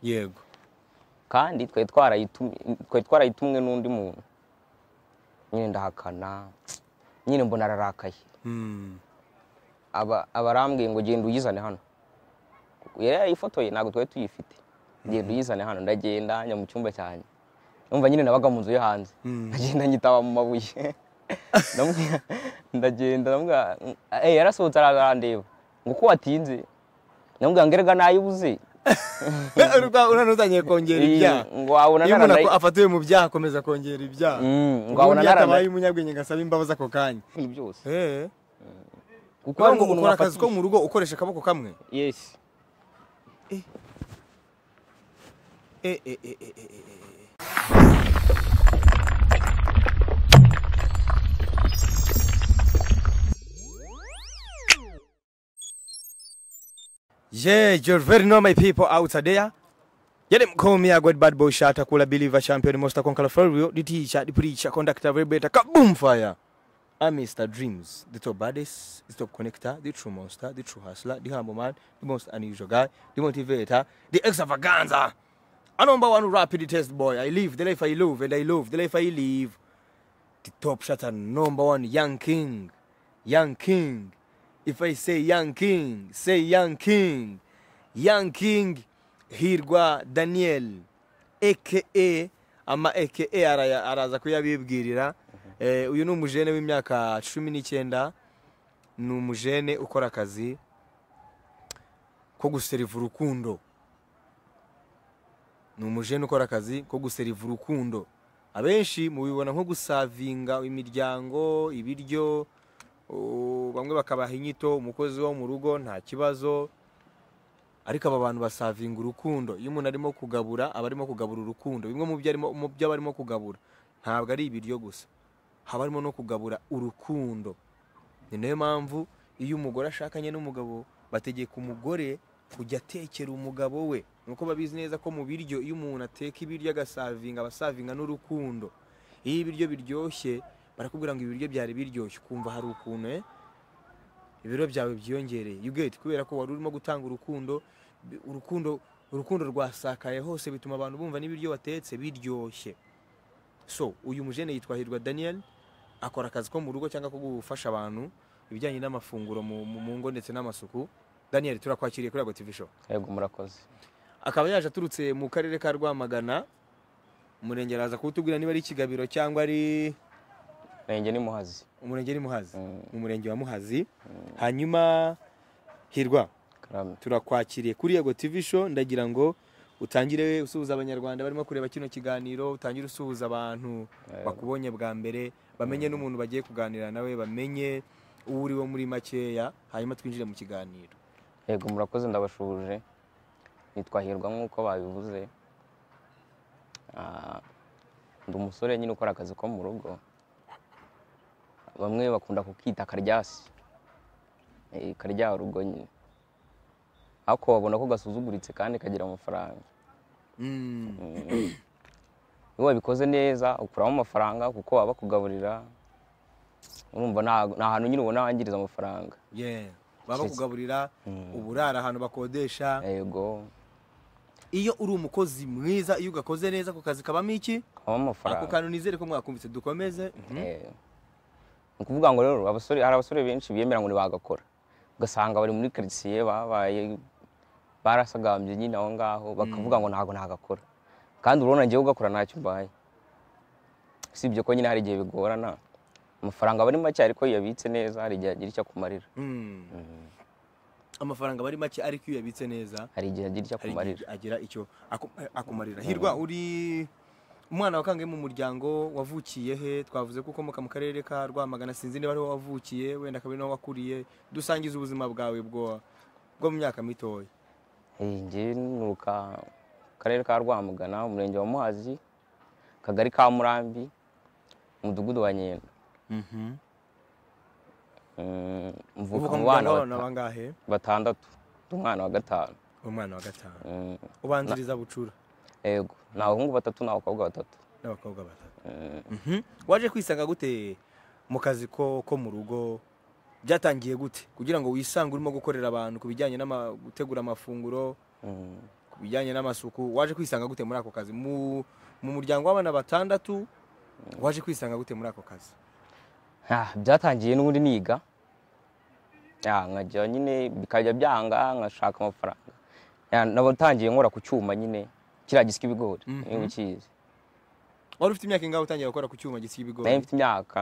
yego kandi twari twarayitumwe twari twarayitumwe n'undi muntu nyine ndahakana nyine mbona ararakaye Mm. aba abarambwiye ngo genda uyizane hano yari yarayifotoye ntabwo twari tuyifite genda uyizane hano ndagenda njya mu cyumba cyanjye numva nyine nabaga mu nzu yo hanze Mm. ndagenda nyitaba mu mabuye Ndamubwira- ndagenda ndamubwira, "Eh, yarasohotse arandeba ngo ko watinze ndamubwira ngo erega nayibuze Urumva unanutangiye kongera Iyi- ibyaha ngo wabona iyo umuntu ako- naranayi- afatiwe mu byaha akomeza kongera ibyaha Mm, ngo ubundi wabona iyo atabaye naranayi umunyabwenge ngo asabe imbabazi ako kanya byose Eh. kuko Urumva hari ngo umuntu ukora akazi wafatiye ko mu rugo ukoresha akaboko kamwe yes Eh, eh, eh, eh, eh, eh, eh. Yeah, you're very normal people out there. Yet him call me a good bad boy shot, a cool believer champion, most conqueror for real, the teacher, the preacher, conductor, vibrator, kaboom fire. I'm Mr. Dreams, the top baddest, the top connector, the true monster, the true hustler, the humble man, the most unusual guy, the motivator, the extravaganza. A number one rapid test boy. I live the life I love and I love the life I live. The top shot and number one young king. Young king. If I say young king, say young king. Young king Hirwa Daniel aka ama aka araya- araza kuyabibwirira Eh, uyu ni umujene w'imyaka cumi n'icyenda ni umujene ukora akazi ko guseriva urukundo ni umujene ukora akazi ko guseriva urukundo abenshi mubibona nko gusavinga imiryango ibiryo o, bamwe bakabaha inyito umukozi wo mu rugo nta kibazo ariko aba bantu basavinga urukundo iyo umuntu arimo kugabura aba arimo kugabura urukundo bimwe mu byo arimo- mu byo aba arimo kugabura ntabwo ari ibiryo gusa haba harimo no kugabura urukundo ni nayo mpamvu iyo umugore ashakanye n'umugabo bategeka umugore kujya atekera umugabo we nuko babizi neza ko mu biryo iyo umuntu ateka ibiryo agasavinga abasavinga n'urukundo iyo ibiryo biryoshye barakubwira ngo ibiryo byari biryoshye ukumva hari ukuntu eh, ibiro byawe byiyongereye you get kubera ko wari urimo gutanga urukundo bi- urukundo urukundo rwasakaye hose bituma abantu bumva n'ibiryo watetse biryoshye so uyu mujene yitwa hirwa daniel akora akazi ko mu rugo cyangwa ko gufasha abantu ibijyanye n'amafunguro mu, mu, mu ngo ndetse n'amasuku daniel turakwakiriye kuri ago tv show yego murakoze akaba yaje aturutse mu karere ka rwamagana umurenge araza kuwutubwira niba ari kigabiro cyangwa ari renge ni muhazi umurenge ari muhazi Mm. mu murenge wa muhazi hanyuma hirwa karame turakwakiriye kuri yego tv show ndagira ngo utangire usuhuza abanyarwanda barimo kureba kino kiganiro utangire usuhuza abantu bakubonye bwa mbere bamenye n'umuntu bagiye kuganira nawe bamenye uwo uriwo muri makeya hanyuma twinjire mu kiganiro yego murakoze ndabashuje nitwa hirwa nk'uko babivuze Ah, ndi umusore nyine ukora akazi ko mu rugo bamwe bakunda kukita karyasi Eh, karya rugo nyine ariko babona ko gasuzuguritse kandi kagira amafaranga iyo wabikoze neza ukuramo amafaranga kuko baba bakugaburira urumva nta- nta hantu nyine ubona wangiriza amafaranga Yeah. baba bakugaburira uburara ahantu bakodesha yego iyo uri umukozi mwiza iyo ugakoze neza ako kazi kabamo iki habamo amafaranga ako kantu nizere ko mwakumvise dukomeze Mhm. Eh, ni ukuvuga ngo rero abasore hari abasore benshi biyemera ngo ntibagakora ugasanga bari muri karitsiye babaye barasagambye nyine aho ngaho bakavuga ngo ntabwo nagakora kandi urabona njyewe ugakora ntacyo mbaye usibye ko nyine hari igihe bigorana amafaranga aba ari make ariko iyo uyabitse neza hari igihe agira icyo akumarira Mm. amafaranga aba ari make ariko iyo uyabitse neza hari igihe agira icyo hari akumarira igihe agira icyo aku- akumarira hirwa uri umwana wakangaye mu muryango wavukiye he twavuze ko ukomoka mu karere ka rwamagana sinzi niba ariho wavukiye wenda akaba ari naho wakuriye dusangiza ubuzima bwawe bwo bwo mu myaka mitoya Eh, Njye nuka mu karere ka Rwamagana umurenge wa Muhazi akagari ka Murambi umudugudu wa Nyendo Mm, mvuka uvuka mu mu bana muryango w'abantu bata- bangahe batandatu ndi umwana wa gatanu umwana wa gatanu Mm, ubanziriza bucura yego ni abahungu batatu n'abakobwa batatu n'abakobwa batatu Mm, Mhm. waje kwisanga gute mu kazi ko ko mu rugo byatangiye gute kugira ngo wisange urimo gukorera abantu ku bijyanye no gutegura amafunguro mm. ku bijyanye n'amasuku waje kwisanga gute muri ako kazi mu mu muryango w'abana batandatu waje kwisanga gute muri ako kazi Ah, byatangiye n'ubundi niga Ya, nkajya nyine bikajya byanga nkashaka amafaranga Ya, nabatangiye nkora ku cyuma nyine kiriya gisika ibigori Mhm. niba ukizi wari ufite imyaka ingahe utangiye gukora ku cyuma gisiga ibigori nari mfite imyaka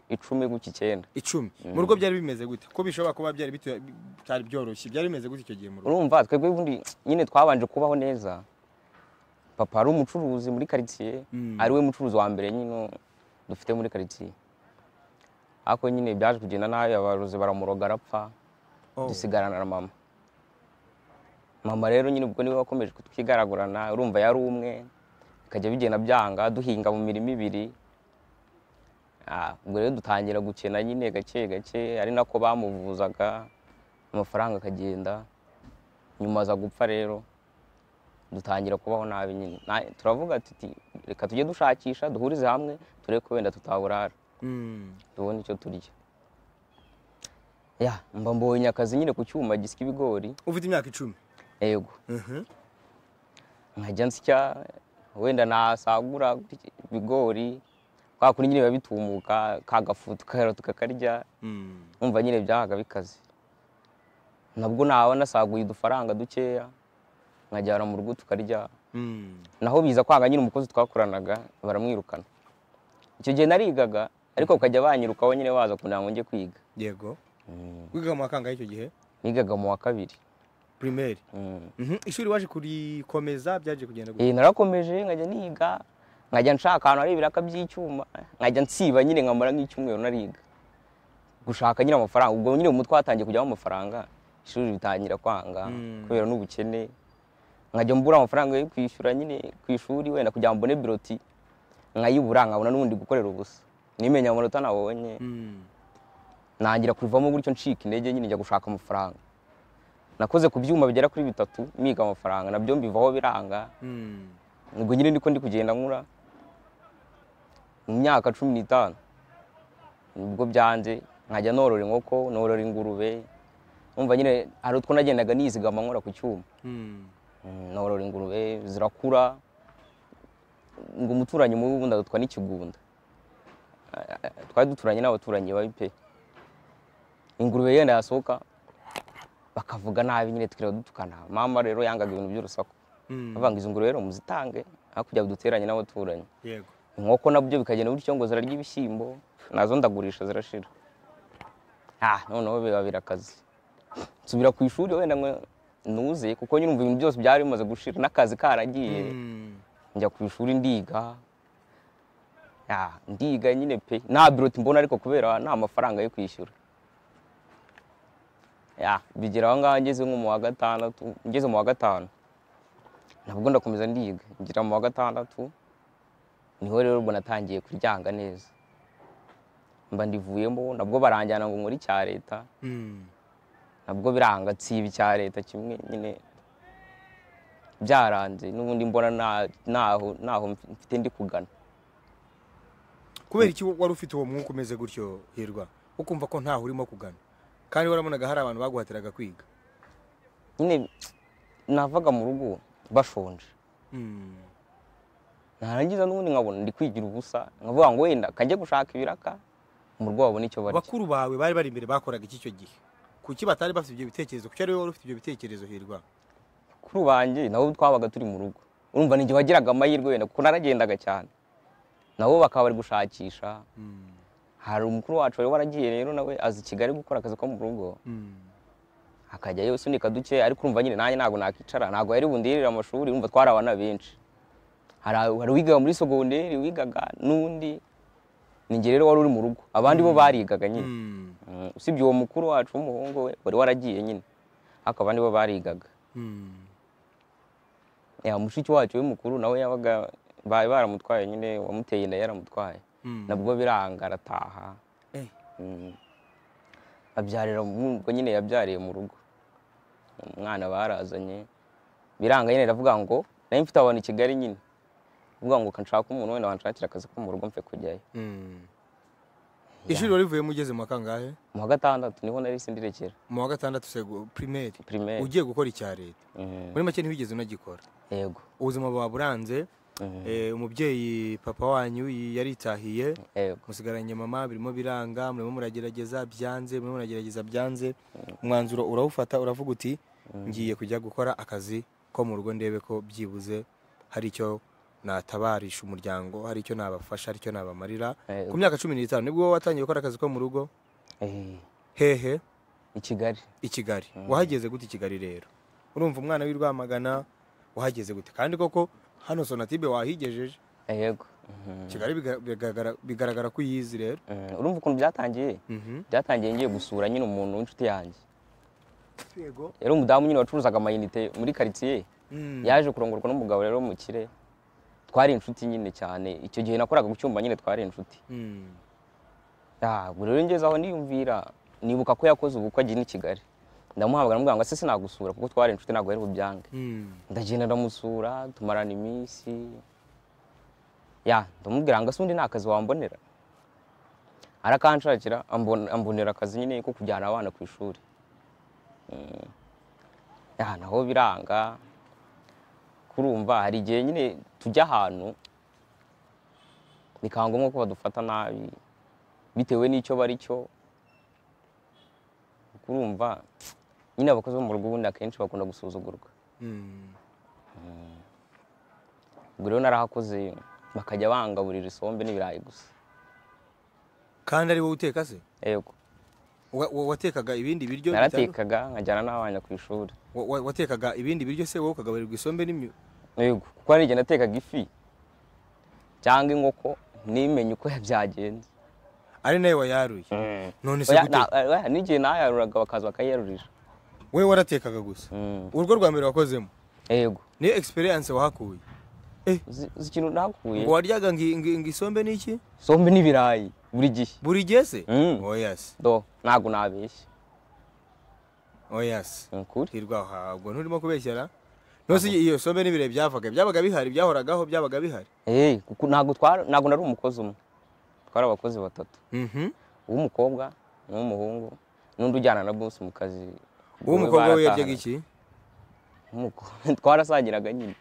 icumi guca icyenda icumi mu rugo byari bimeze gute ko bishobora kuba byari bitu- byari byoroshye byari bimeze gute icyo gihe mu rugo urumva twebwe ubundi nyine twabanje kubaho neza papa ari umucuruzi muri karitsiye Mm. ari we mucuruzi wa mbere nyine dufite muri karitsiye ariko nyine byaje kugenda nabi abarozi baramuroga arapfa Oh. dusigarana na mama mama rero nyine ubwo niwe wakomeje kutwigaragurana urumva yari umwe bikajya bigenda byanga duhinga mu mirima ibiri Ah, ubwo rero dutangira gukena nyine gake gake ari nako bamuvuzaga amafaranga akagenda nyuma aza gupfa rero dutangira kubaho nabi nyine Na- turavuga tuti reka tujye dushakisha duhurize hamwe turebe ko wenda tutaburara Mm. tubone icyo turya ya mba mbonye akazi nyine ku cyuma gisika ibigori ufite imyaka icumi yego Mhm. nkajya nsya wenda nasagura ibigori kwa kuri nyine biba bitumuka ka gafu tukahera tukakarya Mm. umva nyine byahaga bikaze nabwo naba nasaguye udufaranga dukeya nkajyana mu rugo tukarya Mm. naho biza kwanga nyine umukozi twakoranaga baramwirukana icyo gihe narigaga ariko bakajya banyirukaho nyine baza kugira ngo njye kwiga yego wigaga mu wakangahe icyo gihe nigaga mu wa kabiri primaire Mm. Mhm. ishuri waje kurikomeza byaje kugenda gute Eh, narakomeje nkajya niga nkajya nshaka ahantu hari ibiraka by'icyuma nkajya nsiba nyine nkamara nk'icyumweru nariga gushaka nyine amafaranga ubwo nyine umutwe watangiye kujyamo amafaranga ishuri ritangira kwanga Mm. kubera n'ubukene nkajya mbura amafaranga yo kwishyura nyine ku ishuri wenda kugira ngo mbone biroti nkayibura nkabona n'ubundi gukorera ubusa nimenya amanota nabonye Mm. nangira kurivamo gutyo ncika intege nyine njya gushaka amafaranga nakoze ku byuma bigera kuri bitatu miga amafaranga nabyo mbivaho biranga Mm. ubwo nyine niko ndi kugenda nkura mu myaka cumi n'itanu nibwo byanze nkajya norora inkoko norora ingurube umva nyine hari utwo nagendaga nizigama nkora ku cyuma Mm. Mm, norora ingurube zirakura ngo umuturanyi mubi ubundi agatwa n'ikigunda Ah, ah, twari duturanye n'abaturanyi babi pe ingurube yenda yasohoka bakavuga nabi nyine tukireba dutukana mama rero yangaga ibintu by'urusaku Mm. bavuga ngo izi ngurube rero muzitange aho kujya duteranye n'abaturanyi yego inkoko nabyo bikagenda bityo ngo zirarya ibishyimbo nazo ndagurisha zirashira ah noneho biba birakazi nsubira ku ishuri wenda ngo nuze kuko nyine umva ibintu byose byari bimaze gushira n'akazi karagiye Mm. njya ku ishuri ndiga Ah, ndiga nyine pe nta biroti mbona ariko kubera nta mafaranga yo kwishyura Ya, bigera aho ngaho ngeze nko mu wa gatandatu ngeze mu wa gatanu nabwo ndakomeza ndiga ngira mu wa gatandatu niho rero ubwo natangiye kuryanga neza mba ndivuyemo nabwo baranjyana ngo nkore icya leta Mm. nabwo biranga nsiba icya leta kimwe nyine byaranze n'ubundi mbona nta- ntaho ntaho mfite ndi kugana kubera iki wari ufite uwo mwuka umeze gutyo hirwa ukumva ko ntaho urimo kugana kandi warabonaga hari abantu baguhatiraga kwiga nyine navaga mu rugo bashonje Mm. narangiza n'ubundi nkabona ndi kwigira ubusa nkavuga ngo wenda kajye gushaka ibiraka mu rugo babone icyo barya bakuru bawe bari bari imbere bakoraga iki icyo gihe kuki batari bafite ibyo bitekerezo kuki ari wowe wari ufite ibyo bitekerezo hirwa kuri banjye nabo twabaga turi mu rugo urumva ni igihe wagiraga amahirwe wenda kuko naragendaga cyane nabo bakaba bari gushakisha Mm. hari umukuru wacu wari waragiye rero nawe aza i kigali gukora akazi ko mu rugo Mm. akajyayo asunika duke ariko urumva nyine nanjye ntabwo nakicara ntabwo yari bundirire amashuri urumva twari abana benshi hari hari uwigaga muri sogonderi wigaga n'undi ninjye rero wari uri mu rugo abandi bo barigaga nyine Mm. Mm, usibye uwo mukuru wacu w'umuhungu we wari waragiye nyine ariko abandi bo barigaga Mm. ya mushiki wacu we mukuru nawe yabaga bari baramutwaye nyine wamuteye inda yaramutwaye Mm. nabwo biranga arataha Eh. Mm. abyarira mu- ubwo nyine yabyariye mu rugo umwana barazanye biranga nyine ndavuga ngo nari mfite abantu i kigali nyine ndavuga ngo nshaka umuntu wenda wanshakira akazi ko mu rugo mfe kujyayo Mm. ishuri warivuyemo ugeze mu wa kangahe mu wa gatandatu niho nari sindirekera mu wa gatandatu sego pirimeri primaire ugiye gukora icya leta Mm, muri make ntiwigeze unagikora yego ubuzima bwawe buranze Mm, eh, umubyeyi papa wanyu yi- yaritahiye yego musigaranye mama birimo biranga murimo muragerageza byanze murimo muragerageza byanze umwanzuro urawufata uravuga uti ngiye kujya gukora akazi ko mu rugo ndebe ko byibuze hari icyo natabarisha umuryango hari icyo nabafasha hari icyo nabamarira ku yego myaka cumi n'itanu nibwo wowe watangiye gukora akazi ko mu rugo Eh, hehe i Kigali i Kigali wahageze gute i Kigali rero urumva umwana w'i Rwamagana wahageze gute kandi koko hano sonatibe wahigejeje Eh, yego Mhm, Kigali biga- bigaragara- bigaragara ko uyizi rero mhm. urumva ukuntu byatangiye Mhm. byatangiye ngiye gusura nyine umuntu w'inshuti yanjye yego yari umudamu nyine wacuruzaga amayinite muri karitsiye Mm. yaje kurongorwa n'umugabo rero mukire twari inshuti nyine cyane icyo gihe nakoraga ku cyumba nyine twari inshuti Mm. Ah, ubwo rero ngeze aho niyumvira nibuka ko yakoze ubukwe agiye i Kigali ndamuhamagara mubwira ngo ese sinagusura kuko twari inshuti ntabwo yari bubyange Mm. ndagenda ndamusura tumarana iminsi ya ndamubwira ngo ese undi nta kazi wambonera arakanshakira ambon- ambonera akazi nyine ko kujyana abana ku ishuri Mm. ya naho biranga kurumva hari igihe nyine tujya ahantu bikaba ngombwa ko badufata nabi bitewe n'icyo bari cyo kurumva nyine abakozi bo mu rugo ubundi akenshi bakunda gusuzugurwa Mm. ubwo rero narahakoze bakajya bangaburira isombe n'ibirayi gusa kandi ari wowe uteka se yego Wa- wa- watekaga ibindi biryo bitanu- naratekaga nkajyana n'abana ku ishuri wa- wa- watekaga ibindi biryo se wowe ukagaburirwa isombe n'imyu yego kuko hari igihe natekaga ifi cyangwa inkoko ntimenye uko byagenze ari nawe wayaruye none se Oya, gute na- oya, n'igihe nayaruraga bakaza bakayarurira we waratekaga gusa Mm, urwo rwa mbere wakozemo yego niyo experience wahakuye Uzi- uzi ikintu nakuye ngo waryaga ngo i- ngo i- ngo isombe n'iki isombe n'ibirayi buri gihe buri gihe se Mm. oya se do ntabwo nabeshya oya se ni ukuri hirwa ahabwo nturimo kubeshyara nose iyo sombe n'ibirayi byavaga byabaga bihari byahoragaho byabaga bihari Eh, kuko ntabwo twari ntabwo nari umukozi umwe twari abakozi batatu Mhm. uw'umukobwa n'uw'umuhungu n'undi ujyana na bosi mu kazi uwo mukobwa we yaryaga baratahana. iki Uw'umukobwa- twarasangiraga nyine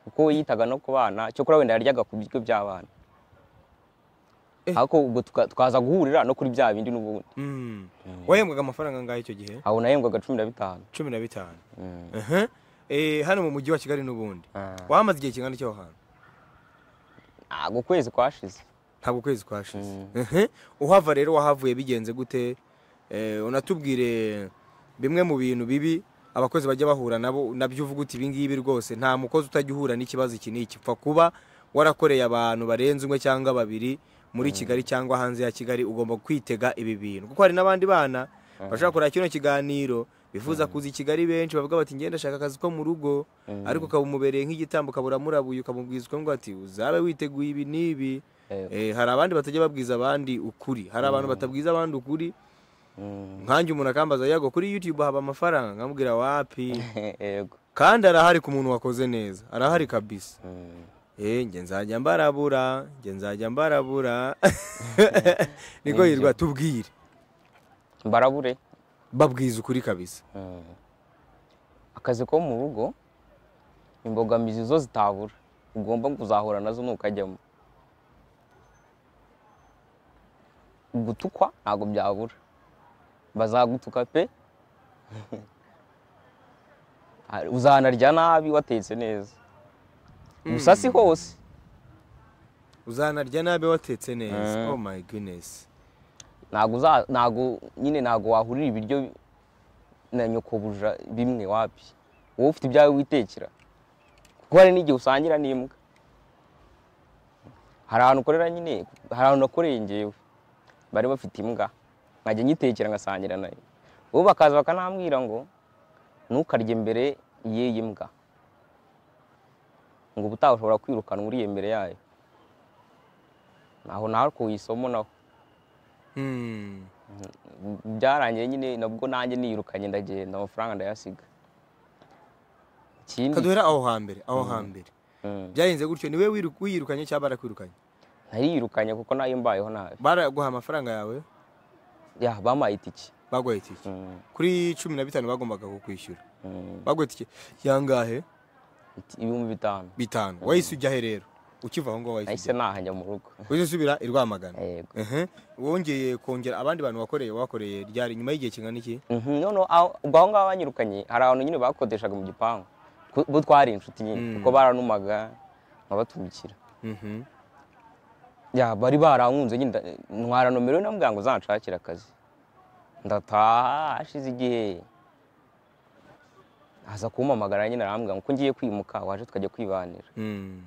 kuko we yitaga no ku bana cyokora wenda yaryaga ku biryo by'abana Eh. ariko ubwo tuka- tukaza guhurira no kuri bya bindi n'ubundi Mm. wahembwaga amafaranga angahe icyo gihe aho nahembwaga cumi na bitanu cumi na bitanu Mm. Aha. Eh, hano mu mujyi wa kigali n'ubundi Ah. wamaze igihe kingana iki aho hantu ntabwo ukwezi kwashize ntabwo ukwezi kwashize Aha. uhava rero wahavuye bigenze gute Eh, unatubwire bimwe mu bintu bibi abakozi bajya bahura nabo nabyo uvuga uti ibingibi rwose nta mukozi utajya uhura n'ikibazo iki n'iki upfa kuba warakoreye abantu barenze umwe cyangwa babiri muri kigali cyangwa hanze ya kigali ugomba kwitega ibi bintu kuko hari n'abandi bana bashobora kureba kino kiganiro bifuza kuza i kigali benshi bavuga bati ngenda ashaka akazi ko mu rugo ariko ukaba umubereye nk'igitambo ukaba uramurabuye ukamubwiza ukavuga ati uzabe witeguye ibi n'ibi Yego. Eh, hari abandi batajya babwiza abandi ukuri hari abantu batabwiza abandi ukuri Mm. nkanjye umuntu akambaza yago kuri youtube haba amafaranga nkamubwira wapi yego kandi arahari ku muntu wakoze neza arahari kabisa Mm. eh njye nzajya mbarabura njye nzajya mbarabura niko yirwa tubwire mbarabure babwiza ukuri kabisa Mm. akazi ko mu rugo imbogamizi zo zitabura ugomba kuzahura nazo nukajyamo gutukwa ntabwo byabura bazagutuka pe Hari- uzanarya nabi watetse neza gusa si hose uzanarya nabi watetse neza Mm. oh my goodness ntabwo uza- ntabwo nyine ntabwo wahurira ibiryo na nyokobuja bimwe wapi wowe ufite ibyawe witekera kuko hari n'igihe usangira n'imbwa hari ahantu ukorera nyine hari ahantu nakoreye ngewe bari bafite imbwa nkajya nyitekera ngasangira nayo ubu bakaza bakanambwira ngo ntukarye mbere y'iyi mbwa ngo ubutaha ushobora kwirukanwa uriye mbere yayo naho nakuye isomo naho Mm. byarangiye nyine nabwo nanjye niyirukanye ndagenda amafaranga ndayasiga ikindi kaduhera aho hambere aho hambere Mm. byagenze gutyo ni we wiru- wiyirukanye cyangwa barakwirukanye nariyirukanye kuko nayo mbayeho nabi baraguha amafaranga yawe ya bampaye itike baguha itike Mm, kuri cumi na bitanu bagombaga kukwishyura mm, baguha itike yangahe iti- ibihumbi bitanu bitanu wahise ujya he rero ukiva aho ngaho wahise nahise ujya naha njya mu rugo wahise usubira i rwamagana yego Ehe. wongeye kongera abandi bantu wakoreye wakoreye ryari nyuma y'igihe kingana iki Mhm, noneho aho ubwo aho ngaho banyirukanye hari abantu nyine bakodeshaga mu gipangu ku- bo twari inshuti Mm. nyine kuko baranumaga nkabatumikira Mhm. ya bari barankunze nyine nda- ntwara nomero namubwira ngo uzanshakire akazi ndataha hashize igihe aza kumpamagara nyine arambwira ngo ko ngiye kwimuka waje tukajya kwibanira Mm.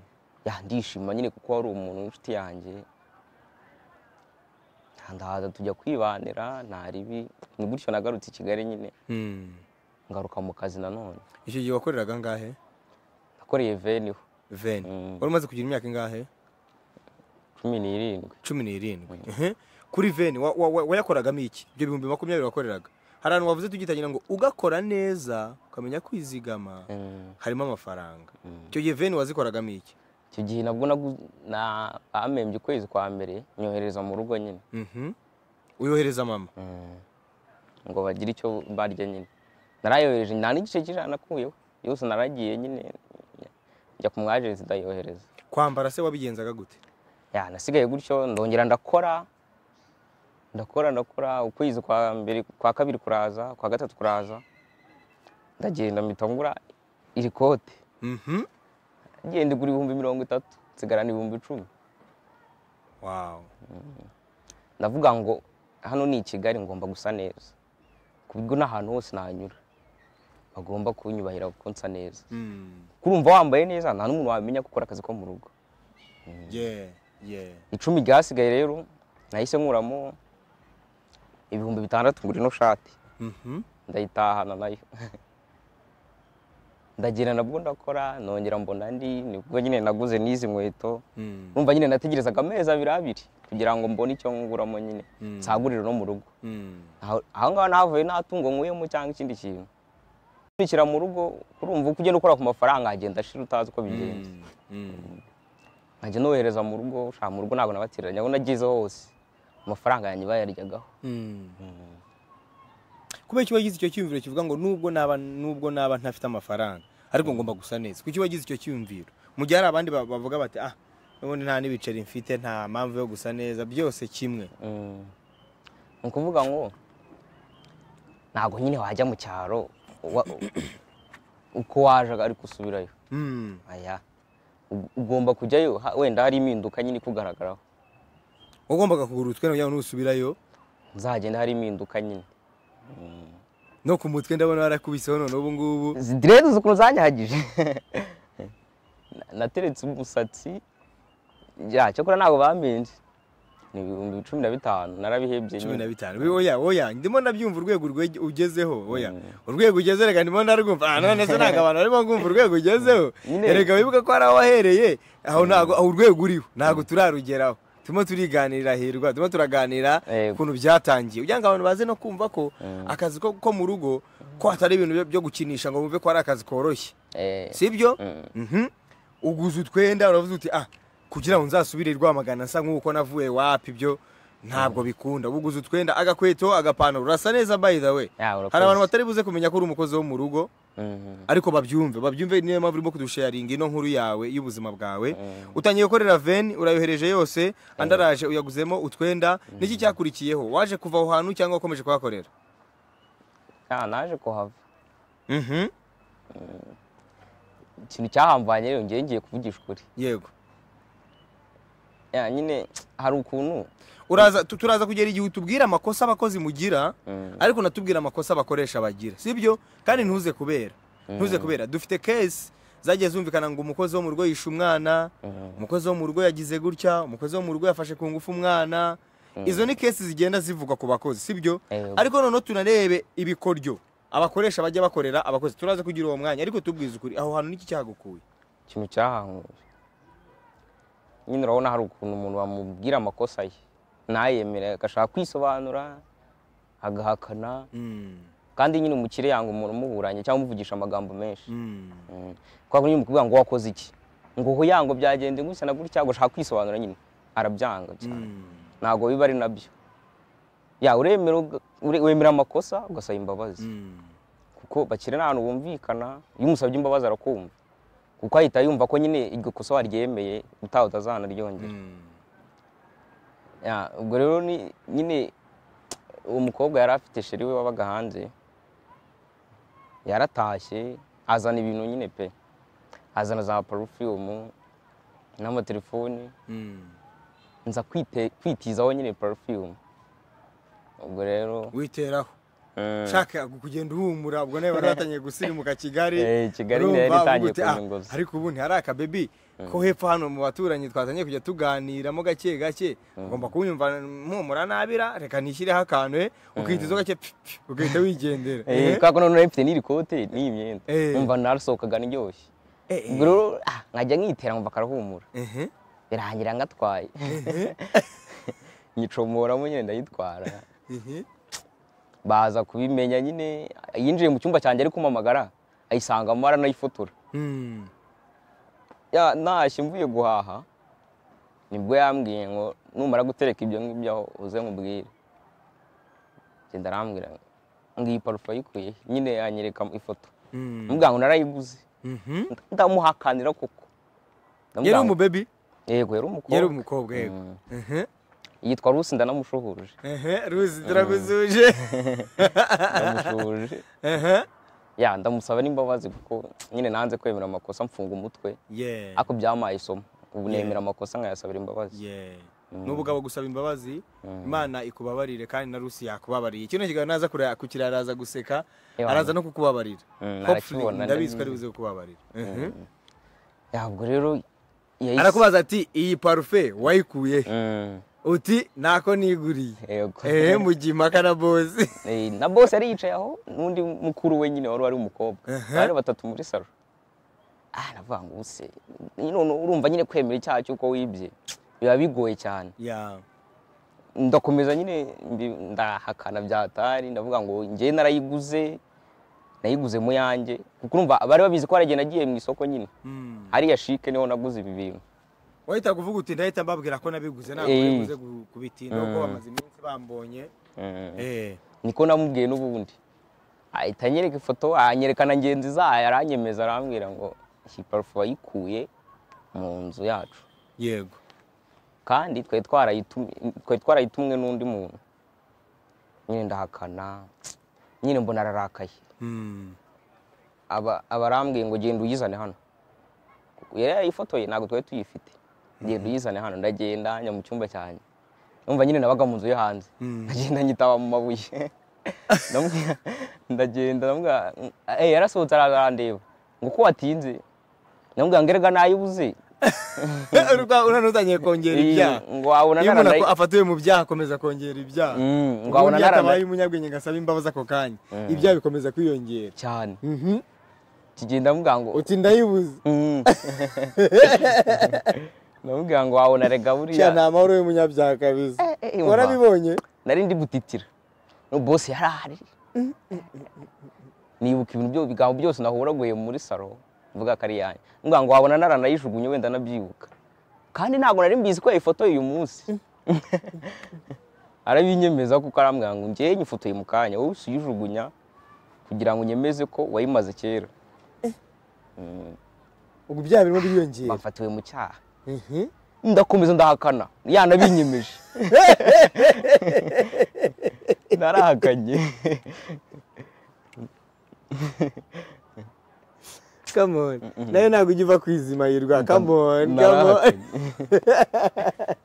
ya ndishima nyine kuko wari umuntu w'inshuti yanjye Ya, ndahaza tujya kwibanira nta ribi ni gutyo nagarutse i kigali nyine Mm. ngaruka mu kazi nanone icyo gihe wakoreraga angahe nakoreye veniho veni Mm. wari umaze kugira imyaka ingahe cumi n'irindwi cumi n'irindwi Ehe. kuri veni wa- wa- wa- wayakoragamo iki ibyo bihumbi makumyabiri wakoreraga hari ahantu wavuze tugitangira ngo ugakora neza ukamenya kwizigama Mm, harimo amafaranga mm. icyo gihe veni wazikoragamo iki icyo gihe nabwo nagu- na- bamembye ukwezi kwa mbere nyohereza mu rugo nyine Mhm. uyohereza mama Mm. ngo bagire icyo barya nyine narayohereje nta n'igice cy'ijana nakuyeho yose naragiye nyine njya ku mwajenti ndayohereza kwambara se wabigenzaga gute ya nasigaye gutyo ndongera ndakora ndakora ndakora ukwezi kwa mbere kwa kabiri kuraza kwa gatatu kuraza ndagenda mpita ngura iri kote Mhm. ngenda igura ibihumbi mirongo itatu nsigarana ibihumbi icumi wawu ndavuga ngo hano ni i kigali ngomba gusa neza ku bigo n'ahantu hose nanyura bagomba kunyubahira kuko nsa neza Mm. kurumva wambaye neza nta n'umuntu wamenya gukora akazi ko mu rugo yeah yeah icumi ryasigaye rero nahise nkuramo ibihumbi bitandatu ngura ino shati Mhm. ndayitahana nayo ndagira nabwo ndakora nongera mbona andi nibwo nyine naguze n'izi nkweto Mm. numva nyine nategerezaga amezi abiri abiri kugira ngo mbone icyo nguramo nyine Mm. nsagurire no mu rugo Mm. Aho- aho ngaho navuye nta tungo nkuyemo cyangwa ikindi kintu nkurikira mu rugo urumva uko ugenda ukora ku mafaranga agenda ashira utazi uko bigenze Mm. Mm. nkajya nohereza mu rugo ushaka mu rugo ntabwo nabatereranya aho nagize hose amafaranga yanjye bayaryagaho Mm. kubera iki wagize icyo cyiyumviro kivuga ngo nubwo naba nubwo naba ntafite amafaranga ariko ngomba gusa neza kuki wagize icyo cyiyumviro mu gihe hari abandi ba- bavuga bati ah none nta n'ibiceri mfite nta mpamvu yo gusa neza byose kimwe Mm. ni ukuvuga ngo ntabwo nyine wajya mu cyaro wa- uko waje ariko usubirayo Mm. aya u- ugomba kujyayo ha- wenda hari impinduka nyine ikugaragaraho wagombaga kugura utwe kugira ngo nusubirayo uzagenda hari impinduka nyine Mm. no ku mutwe ndabona warakubiseho none ubu ngubu izi direde uzi ukuntu zanyahagije Na- nateretse umusatsi ya cyakora ntabwo bambenje ni ibihumbi cumi na bitanu narabihebye cumi na nyine bitanu Wi- oya oya ndimo ndabyumva urwego rwe- ugezeho oya Mm. urwego ugeze reka ndimo ndarwumva ah none se ntabwo abantu barimo kumva urwego ugezeho Nyine- reka wibuke ko hari aho wahereye aho ntabwo aho urwego uriho ntabwo turarugeraho turimo turiganirira hirwa turimo turaganira Yego. ukuntu byatangiye kugira ngo abantu baze no kumva ko Mm. akazi ko ko mu rugo ko hatari ibintu byo- byo gukinisha ngo bumve ko ari akazi koroshye Eh, si byo Mm. Mhm. uguze utwenda uravuze uti ah kugira ngo nzasubire i rwamagana nsa nk'uko navuye wapi ibyo ntabwo bikunda uguze utwenda agakweto agapantaro urasa neza by the way ya, urakoze. hari abantu batari buze kumenya ko uri umukozi wo mu rugo Mhm. ariko babyumve babyumve niyo mpamvu urimo kudusharinga ino nkuru yawe y'ubuzima bwawe utangiye gukorera veni urayohereje yose andi araje uyaguzemo utwenda niki cyakurikiyeho waje kuva aho hantu cyangwa wakomeje kuhakorera Ya, naje kuhava Mhm. ikintu cyahamvanye rero ngewe ngiye kuvugisha ukuri yego ya nyine hari ukuntu uraza tu- turaza kugera igihe utubwira amakosa abakozi mugira Mm. ariko natubwira amakosa abakoresha bagira sibyo kandi ntuze kubera ntuze kubera dufite kesi zagiye zumvikana ngo umukozi wo mu rugo yishe umwana Mhm. umukozi wo mu rugo yagize gutya umukozi wo mu rugo yafashe ku ngufu umwana izo ni kesi zigenda zivugwa ku bakozi sibyo Yego. ariko noneho tunarebe ibikoryo abakoresha bajya bakorera abakozi turaza kugira uwo mwanya ariko tubwize ukuri aho hantu niki cyagukuye ikintu cyahankuje nyine urabona hari ukuntu umuntu bamubwira amakosa ye ntayemere agashaka kwisobanura agahakana Mm, kandi nyine umukire yanga umuntu umuburanye cyangwa umuvugisha amagambo menshi mm, Mm. kwa nyine mu kuvuga ngo wakoze iki ngo hoya ngo byagende gutya na gutya ngo ushaka kwisobanura nyine arabyanga cyane Mm. ntabwo biba ari nabyo ya uremera uga- ure- wemera amakosa ugasaba imbabazi Mm. kuko bakiri nta hantu bumvikana iyo umusabye imbabazi arakumva kuko ahita yumva ko nyine iryo kosa waryemeye utaha utazanaryongera Mm. Ya, ubwo rero ni- nyine uwo mukobwa yari afite sheri we wabaga hanze yaratashye azana ibintu nyine pe azana za parufiyumu n'amatelefoni Mm. nza kwite- kwitizaho nyine parufiyumu ubwo rero witeraho mm, shaka kugenda uhumura ubwo nawe bari batangiye gusirimuka kigali eh, kigali urumva nayo yari itangiye uvuga uti, "Ah, kuzunguza ariko ubu ntihari akabebi ko hepfo hano mu baturanyi twatangiye kujya tuganiramo gake gake ugomba kunyumva mpumura nabira reka nishyireho akantu eh, ukitizaho gake pfi, pfi, ugahita wigendera Eh, Eh, kubera ko none nari mfite n'iri kote n'iyi myenda Eh. numva narasohokaga ndyoshye eh, eh, ubwo rero ah, nkajya nkitera nkumva karahumura ehe. birangira ngatwaye nyicomoramo nyine ndayitwara Mhm. baza kubimenya nyine yinjiye mu cyumba cyanjye ari kumamagara ayisangamo aranayifotora Mm. Ya, ntashye mvuye guhaha nibwo yambwiye ngo numara gutereka ibyo ngibyo aho uze nkubwire ngenda arambwira ngo iyi parufe ayikuye nyine yanyereka ifoto Mm. mubwira ngo narayiguze Mhm. ndamuhakanira koko yari Ndamubwira ngo- umubebi yego yari yari umukobwa umukobwa yego Mm. Ehe, yitwa rusi ndamushuhuje ehe, ruzi turagusuje ndamushuhuje Ehe. ya ndamusaba n'imbabazi kuko nyine nanze kwemera amakosa mfunga umutwe Yeah, ariko byamaye isomo ubu Yeah. nemera amakosa nkayasabira imbabazi yeah. Mm. n'ubugabo gusaba imbabazi Mm. imana ikubabarire kandi na rusi yakubabariye kino kiganiro naza kureba- kukireba araza guseka Ewana. araza no kukubabarira Mm, Hopefully, arakibona, ndabizi ndabizi. ko ari buze kukubabarira Mhm. ya ubwo rero yahise- arakubaza ati iyi parufe wayikuye he?" Mm, uti nako niguriye yego ehe mugiye impaka na bozi Eh, na bose yari yicaye aho n'undi mukuru we nyine wari ari umukobwa Aha. bari batatu muri saro ah navuga ngo ubuse none urumva nyine kwemera icyaha cy'uko wibye biba bigoye cyane ya ndakomeza nyine mbi- ndahakana byatari ndavuga ngo njye narayiguze nayiguze mu yanjye kuko urumva bari babizi ko haragiye nagiye mu isoko nyine Mm. hariya shike niho naguze ibi bintu wahita kuvuga uti ndahita mbabwira ko nabiguze ntabwo Eh. yaguze kubitinda kuko Mm. bamaze iminsi bambonye Mm. Eh. niko namubwiye n'ubundi ahita anyereka ifoto anyerekana ngenzi zayo aranyemeza arambwira ngo iyi parufe wayikuye mu nzu yacu yego kandi twari twarayitumye twari twarayitumwe n'undi muntu nyine ndahakana nyine mbona ararakaye Mm. aba aba arambwiye ngo genda uyizane hano yari yayifotoye ntabwo twari tuyifite genda uyizane hano ndagenda njya mu cyumba cyanjye numva nyine nabaga mu nzu yo hanze Mm. ndagenda nyitaba mu mabuye Ndamubwira- ndagenda ndamubwira eh yarasohotse arandeba ngo ko watinze ndamubwira ngo erega nayibuze Urwa- urabona utangiye kongera Eh, ibyaha ngo wabona iyo umuntu naranayi- ako- afatiwe mu byaha akomeza kongera ibyaha Mm, ngo ngo wabona yatabaye naranayi umunyabwenge ngo asabe imbabazi ako kanya ibyaha bikomeza kwiyongera cyane Mhm. kigenda ndamubwira ngo uti ndayibuze Mm. ndamubwira ngo wabona rega cya buriya ni amahoro y'umunyabyaha kabisa Eh, eh, umva. warabibonye nari ndi gutitira no bose yari ahari nibuka ibintu byo bigambo byose nahuraguye muri saro mvuga ko ari yanjye mvuga ngo wabona naranayijugunye wenda anabyibuka kandi ntabwo nari mbizi ko yayifotoye uyu munsi arabinyemeza kuko arambwira ngo njyewe nyifotoye mu kanya wowe uyijugunya kugira ngo unyemeze ko wayimaze kera Mm, ubwo ibyaha birimo biriyongera bafatiwe mu cyaha Mhm. ndakomeza ndahakana yanabinyemeje narahakanye come on nayo ntabwo ujya uva kwizimahirwa come on come on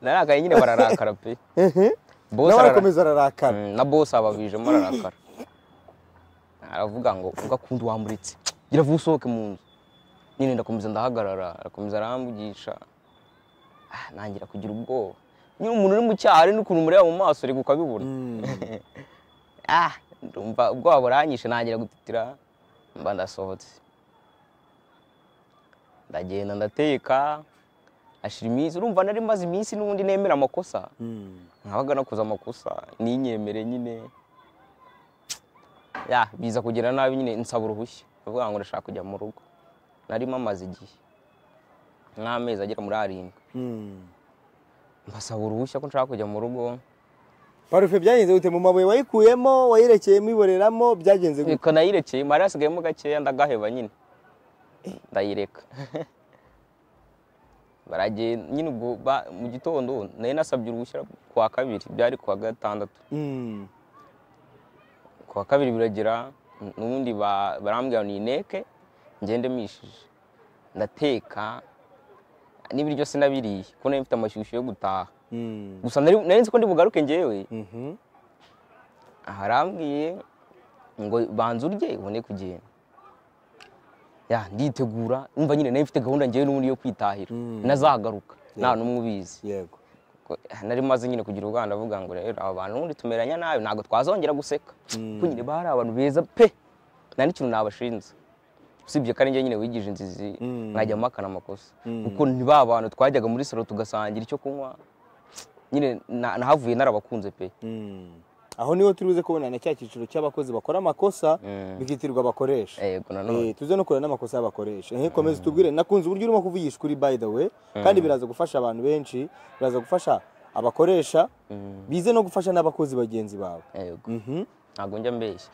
narahakanye narahakanye nyine bararakara pe Mhm. Boss nawe arara- arakomeza ararakara Mm, na bose ababijemo ararakara aravuga ngo ugakunda wamuritse gira vuba usohoke mu nzu nyine ndakomeza ndahagarara arakomeza aramvugisha Ah, ntangira kugira ubwoba nyine umuntu uri mu cyaha hari n'ukuntu umureba mu maso ariko ukabibona Mm. ah ndumva ubwoba buranyishe ntangira gutitira mba ndasohotse ndagenda ndateka ashira iminsi urumva nari maze iminsi n'ubundi nemera amakosa Mm. nkabaga nakoze amakosa ninyemere nyine ya biza kugira nabi nyine nsaba uruhushya ndavuga ngo ndashaka kujya mu rugo narimo amaze igihe nk'amezi agera muri arindwi Mm. mbasaba uruhushya ko nshaka kujya mu rugo parufe byagenze gute mu mabuye wayikuyemo wayirekeyemo iboreramo byagenze gute reka nayirekeye mari hasigayemo gakeya ndagaheba nyine ndayireka baragenda nyine ubwo ba- mu gitondo nari nasabye uruhushya ku wa kabiri byari ku wa gatandatu Mm. ku wa kabiri biragira n'ubundi ba- barambwira ngo nineke ngende mishije ndateka n'ibiryo sinabiriye kuko nari mfite amashyushyu yo gutaha Mm. gusa nari nari nzi ko ndi bugaruke ngewe Mhm. harambwiye ngo banza urye ubone kugenda ya nditegura umva nyine nari mfite gahunda ngewe n'ubundi yo kwitahira Mm. nazagaruka nta n'umwe ubizi yego Ko- nari maze nyine kugira ubwana avuga ngo rero aba bantu ubundi tumeranya nabi ntabwo twazongera guseka Mm. kuko nyine bari abantu beza pe nta n'ikintu nabashinze usibye ko ari njye nyine wigije inzizi Mm. nkajya mpakana amakosa Mm. kuko ni ba bantu twajyaga muri salo tugasangira icyo kunywa nyine na- nahavuye narabakunze pe Mm. aho niho turi buze kubona na cya cyiciro cy'abakozi bakora amakosa Mm. bikitirwa abakoresha yego nanone Eh, tuze no kureba n'amakosa y'abakoresha Eh, komeza utubwire nakunze uburyo urimo kuvugisha kuri by the way kandi biraza gufasha abantu benshi biraza gufasha abakoresha bize no gufasha n'abakozi bagenzi bawe yego Mhm. ntabwo njya mbeshya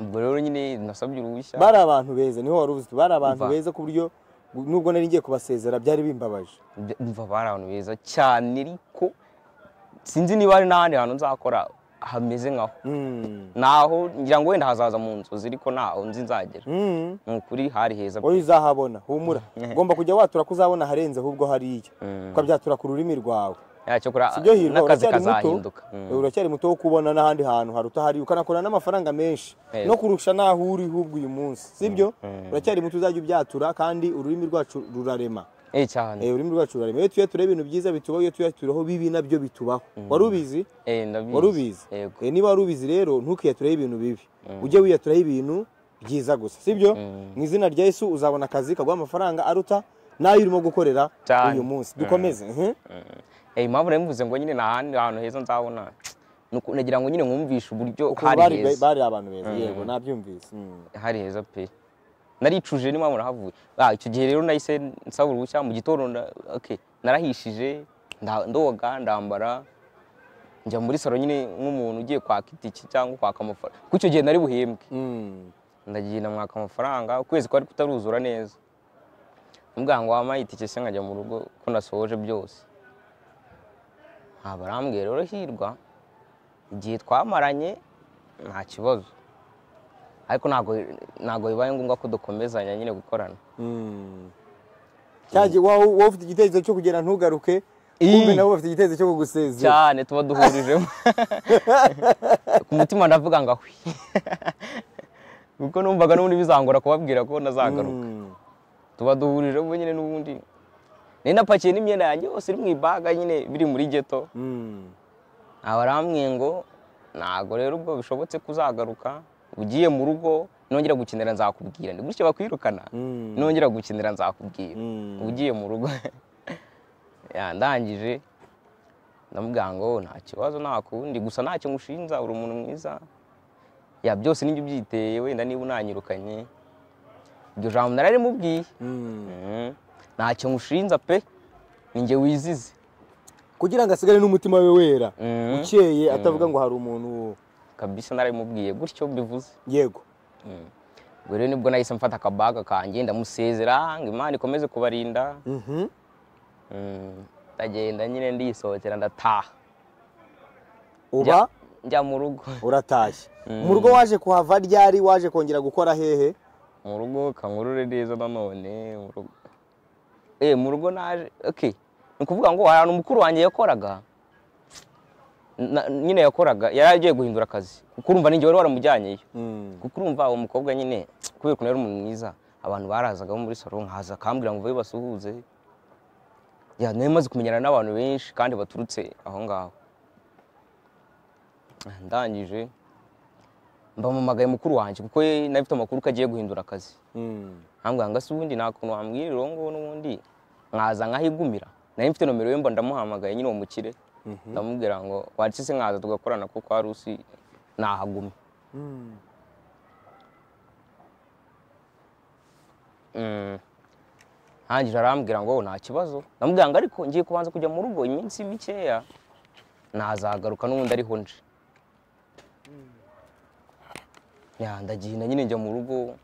ubwo rero nyine nasabye uruhushya bari abantu beza niho wari uzi uti bari abantu Umva. beza ku buryo nubwo nari ngiye kubasezera byari bimbabaje Bya- umva bari abantu beza cyane ariko sinzi niba hari n'ahandi hantu nzakora hameze nkaho Mm. naho ngira ngo wenda hazaza mu nzozi ariko ntaho nzi nzagera Mm. ni ukuri hari heza wowe uzahabona humura ugomba kujya watura ko uzabona aharenze ahubwo hariya Mm. ukabyatura ku rurimi rwawe yacyakora sibyo hirwa n'akazi uracyari muto kazahinduka Mm. uracyari muto wo kubona n'ahandi hantu haruta hariya ukanakora n'amafaranga menshi Yego. no kurusha n'aho uri hubwo uyu munsi sibyo uracyari muto uzajya ubyatura kandi ururimi rwacu rurarema Eh, cyane Eh, ururimi rwacu rurarema iyo tuye tureba ibintu byiza bitubaho iyo tuye turaho bibi nabyo bitubaho wari ubizi Eh, ndabizi. wari ubizi yego Eh, niba wari ubizi rero ntukiyatureho ibintu bibi ujye wiyaturaho ibintu byiza gusa sibyo mu izina rya yesu uzabona akazi kaguha amafaranga aruta n'ayo urimo gukorera Cyane. uyu munsi dukomeze mhm. Eh, impamvu nari mvuze ngo nyine nta handi hantu heza nzabona ni uku- nagira ngo nyine nwumvishe uburyo Ukuntu hari bari heza bari abantu beza yego nabyumvise Mm. hari heza pe naricuje niba murahavuye ah, icyo gihe rero nahise nsaba uruhushya mu gitondo nda- okay. narahishije nda- ndoga ndambara njya muri salo nyine nk'umuntu ugiye kwaka itiki cyangwa kwaka amafaranga kuko icyo gihe nari buhembwe Mm. ndagiye namwaka amafaranga ukwezi kwari kutaruzura neza mubwira ngo wampaye itike se nkajya mu rugo ko nasohoje byose nta barambwira rero hirwa igihe twamaranye nta kibazo ariko ntabwo ntabwo bibaye ngombwa ko dukomezanya nyine gukorana Mm. Cyaje wowe wowe ufite igitekerezo cyo kugera ntugaruke kumbe nabo bafite igitekerezo cyo kugusezera cyane tuba duhurijemo ku mutima ndavuga ngo ahwi kuko numvaga n'ubundi bizangora kubabwira ko nazagaruka Mm. tuba duhurije ubu nyine n'ubundi nari napakiye n'imyenda yanjye yose iri mu ibaga nyine biri muri geto Mm. abarambwiye ngo ntabwo rero ubwo bishobotse kuzagaruka ugiye mu rugo nongera gukinira nzakubwira ni gutya bakwirukana Mm. nongera gukinira nzakubwira Mm. ugiye mu rugo Ya, ndangije ndamubwira ngo nta kibazo nta kundi gusa ntacyo nkushinja uri umuntu mwiza ya byose nibyo byiteye wenda niba unanyirukanye iryo jambo nararimubwiye Mm. Mhm. ntacyo nkushinja pe ni njye wizize kugira ngo asigare n'umutima we wera Mhm. ukeye atavuga ngo hari umuntu kabisa naramubwiye gutyo mbivuze yego ubwo rero nibwo nahise mfata akabaga kanjye ndamusezera ngo imana ikomeze kubarinda Mhm. Mhm. ndagenda nyine ndisohokera ndataha uba Njya- njya mu rugo uratashye mu rugo waje kuhava ryari waje kongera gukora hehe mu rugo kankurure neza nanone mu rugo eh mu rugo naje okay ni ukuvuga ngo hari ahantu mukuru wanjye yakoraga Na- nyine yakoraga yari agiye guhindura akazi kuko urumva ninjye wari waramujyanyeyo kuko urumva uwo mukobwa nyine kubera ukuntu yari umuntu mwiza abantu barazaga bo muri salo nkaza akambwira ngo vuba basuhuze ya nari maze kumenyana n'abantu benshi kandi baturutse aho ngaho Ah, ndangije mbamamagaye mukuru wanjye kuko ye nari afite amakuru ko agiye guhindura akazi Mm. ambwira ngo ese ubundi nta kuntu wambwira uwo nguwo n'ubundi nkaza nkahigumira nari mfite nomero ye mba ndamuhamagaye nyine uwo mukire ndamubwira ngo wacu se nkaza tugakorana kuko hari usi nahagumye Mm. Mm. arangije arambwira ngo nta kibazo ndamubwira ngo ariko ngiye kubanza kujya mu rugo iminsi mikeya nazagaruka n'ubundi ariho nje Ya, ndagenda nyine njya mu rugo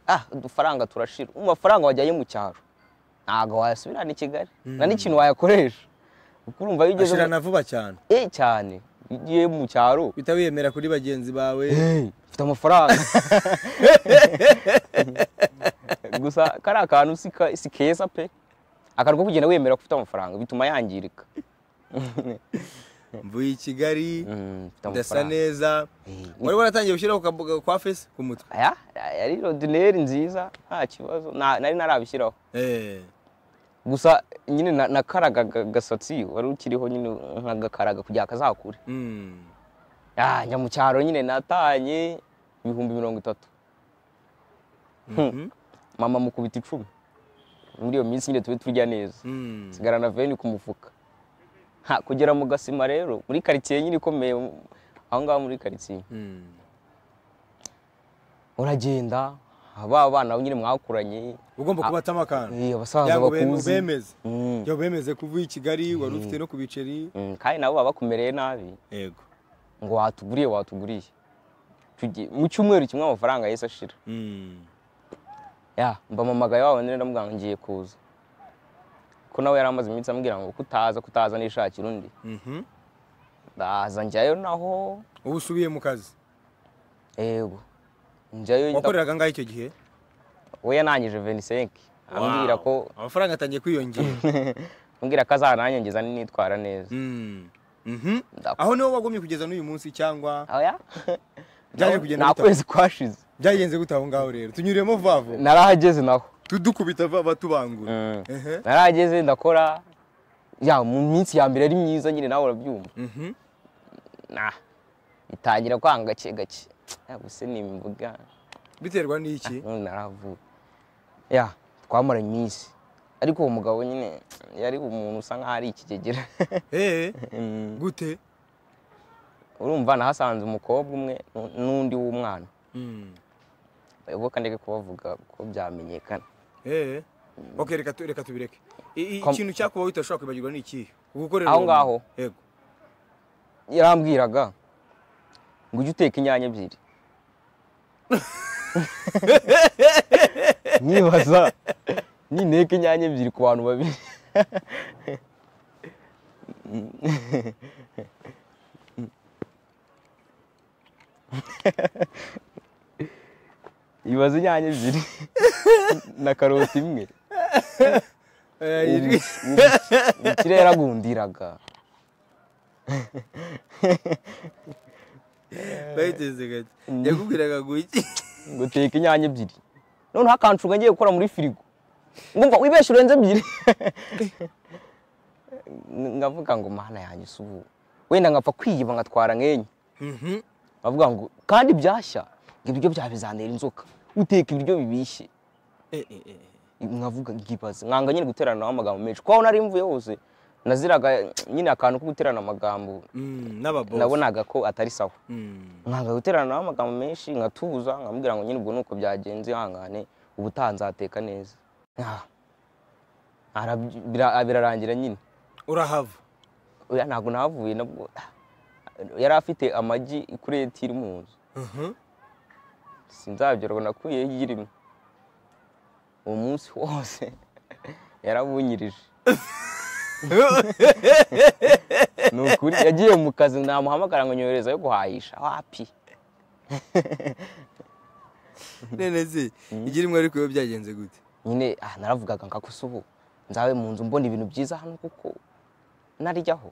ah udufaranga turashira amafaranga wajyanye mu cyaro ntabwo wayasubirana i kigali nta n'ikintu wayakoresha kuko urumva iyo ugeze mu- ashirana vuba cyane eh cyane iyo ugiye mu cyaro bitabiyemera kuri bagenzi bawe ufite amafaranga gusa kariya kantu si ka- si keza pe akantu ko kugenda wemera ko ufite amafaranga bituma yangirika mvuye i kigali Mm, ufite ndasa amafaranga neza Eh, wari waratangiye gushyiraho akaboga kwa fesi ku mutwe aya yari rodineri nziza nta kibazo nta- nari narabishyiraho Eh, gusa nyine na- nakaraga ga- agasatsi wari ukiriho nyine nkagakaraga kugira kazakure mm. Ah, njya mu cyaro nyine natanye ibihumbi mirongo itatu Mhm. mama mukubita icumi muri iyo minsi nyine tube turya neza Mm. nsigarana veni ku mufuka Ha, kugera mu gasima rero muri karitsiye nyine ikomeye mu- aho ngaho muri karitsiye Mm. uragenda ba bana nyine mwakuranye ugomba kubatamo akantu eh, abasaza Kugira ngo be- bakuzi ubemeze Mm, Kugira ngo bemeze kuvuye i kigali wari ufite no ku biceri mm, kandi nabo baba bakumereye nabi yego ngo watuguriye watuguriye Tugi- mu cyumweru kimwe amafaranga yahise ashira Mm. ya mbamamagaye wa wundi ndamubwira ngo ngiye kuza ko nawe yari amaze iminsi ambwira ngo kutaza kutaza nishakira undi Mhm. ndaza njyayo naho ubu usubiye mu kazi yego njyayo wakoreraga angahe icyo gihe we yanangije 25 ambwira ko Wow. amafaranga atangiye kwiyongera ambwira ko azananyongeza ninitwara neza Mm. Mhm. Ndakwa- aho niho wagumye kugeza n'uyu munsi cyangwa oya Byaje Naho- kugenda nta bite? kwezi kwashize byagenze gute aho ngaho rero tunyuriyemo vavo narahageze naho tudukubita vava tubangura Mm. Ehe. narahageze ndakora ya mu minsi ya mbere ari myiza nyine nawe urabyumva Mhm. nah itangira kwanga gake gake ya gusa ni imboga biterwa n'iki none naravuye ya twamara iminsi ariko uwo mugabo nyine yari umuntu usa nkaho ari ikigegera Eh, Mm. gute urumva nahasanze umukobwa umwe nu- n'undi w'umwana Mm. bayoboka ndeke kubavuga ko byamenyekana Eh. Okay, reka tu- reka tubireke. I- i- Kom- Ikintu cyakubaho utashobora kwibagirwa ni ikihe? Gukorera Aho uwo ngaho? muntu. Yego. yarambwiraga ngo ujye uteka inyanya ebyiri nkibaza ninteka inyanya ebyiri ku bantu babiri ibaza inyanya ebyiri na karoti imwe Eh, ubu- ijwi- ubu umukire yaragundiraga bayiteze gake. Yakubwiraga ngo iki? ngo teka inyanya ebyiri noneho akanshuga ngiye gukora muri firigo ngumva wibeshye urenze ebyiri ngavuga ngo mana yanjye si ubu wenda ngapfa kwiyiba ngatwara nk'enye Mhm. bavuga ngo kandi byashya ngo ibiryo byawe bizantera inzoka uteka ibiryo bibishye Eh, eh, eh. nkavuga nkibaze mwanga nyine guterana amagambo menshi kuko aho nari mvuye hose naziraga nyine akantu ko guterana amagambo Mm, n'ababoss. nabonaga ko atari sawa Mm. mwanga guterana nawe amagambo menshi nkatuza nkamubwira ngo nyine ubwo nuko byagenze ihangane ubutaha nzateka neza Ah. Arabyi- bira- birarangira nyine Urahava. oya ntabwo nahavuye nabwo Ah. yari afite amagi ikureti iri mu nzu Mhm. sinzabyarwa nakuyeho igi rimwe uwo munsi wose yarabunyirije ni ukuri yagiye mu kazi namuhamagara ngo nyohereza yo guhahisha wapi Nene se, igira imwe ariko iyo byagenze gute? nyine ah, naravugaga nka gusa ubu nzabe mu nzu mbona ibintu byiza hano kuko narijyaho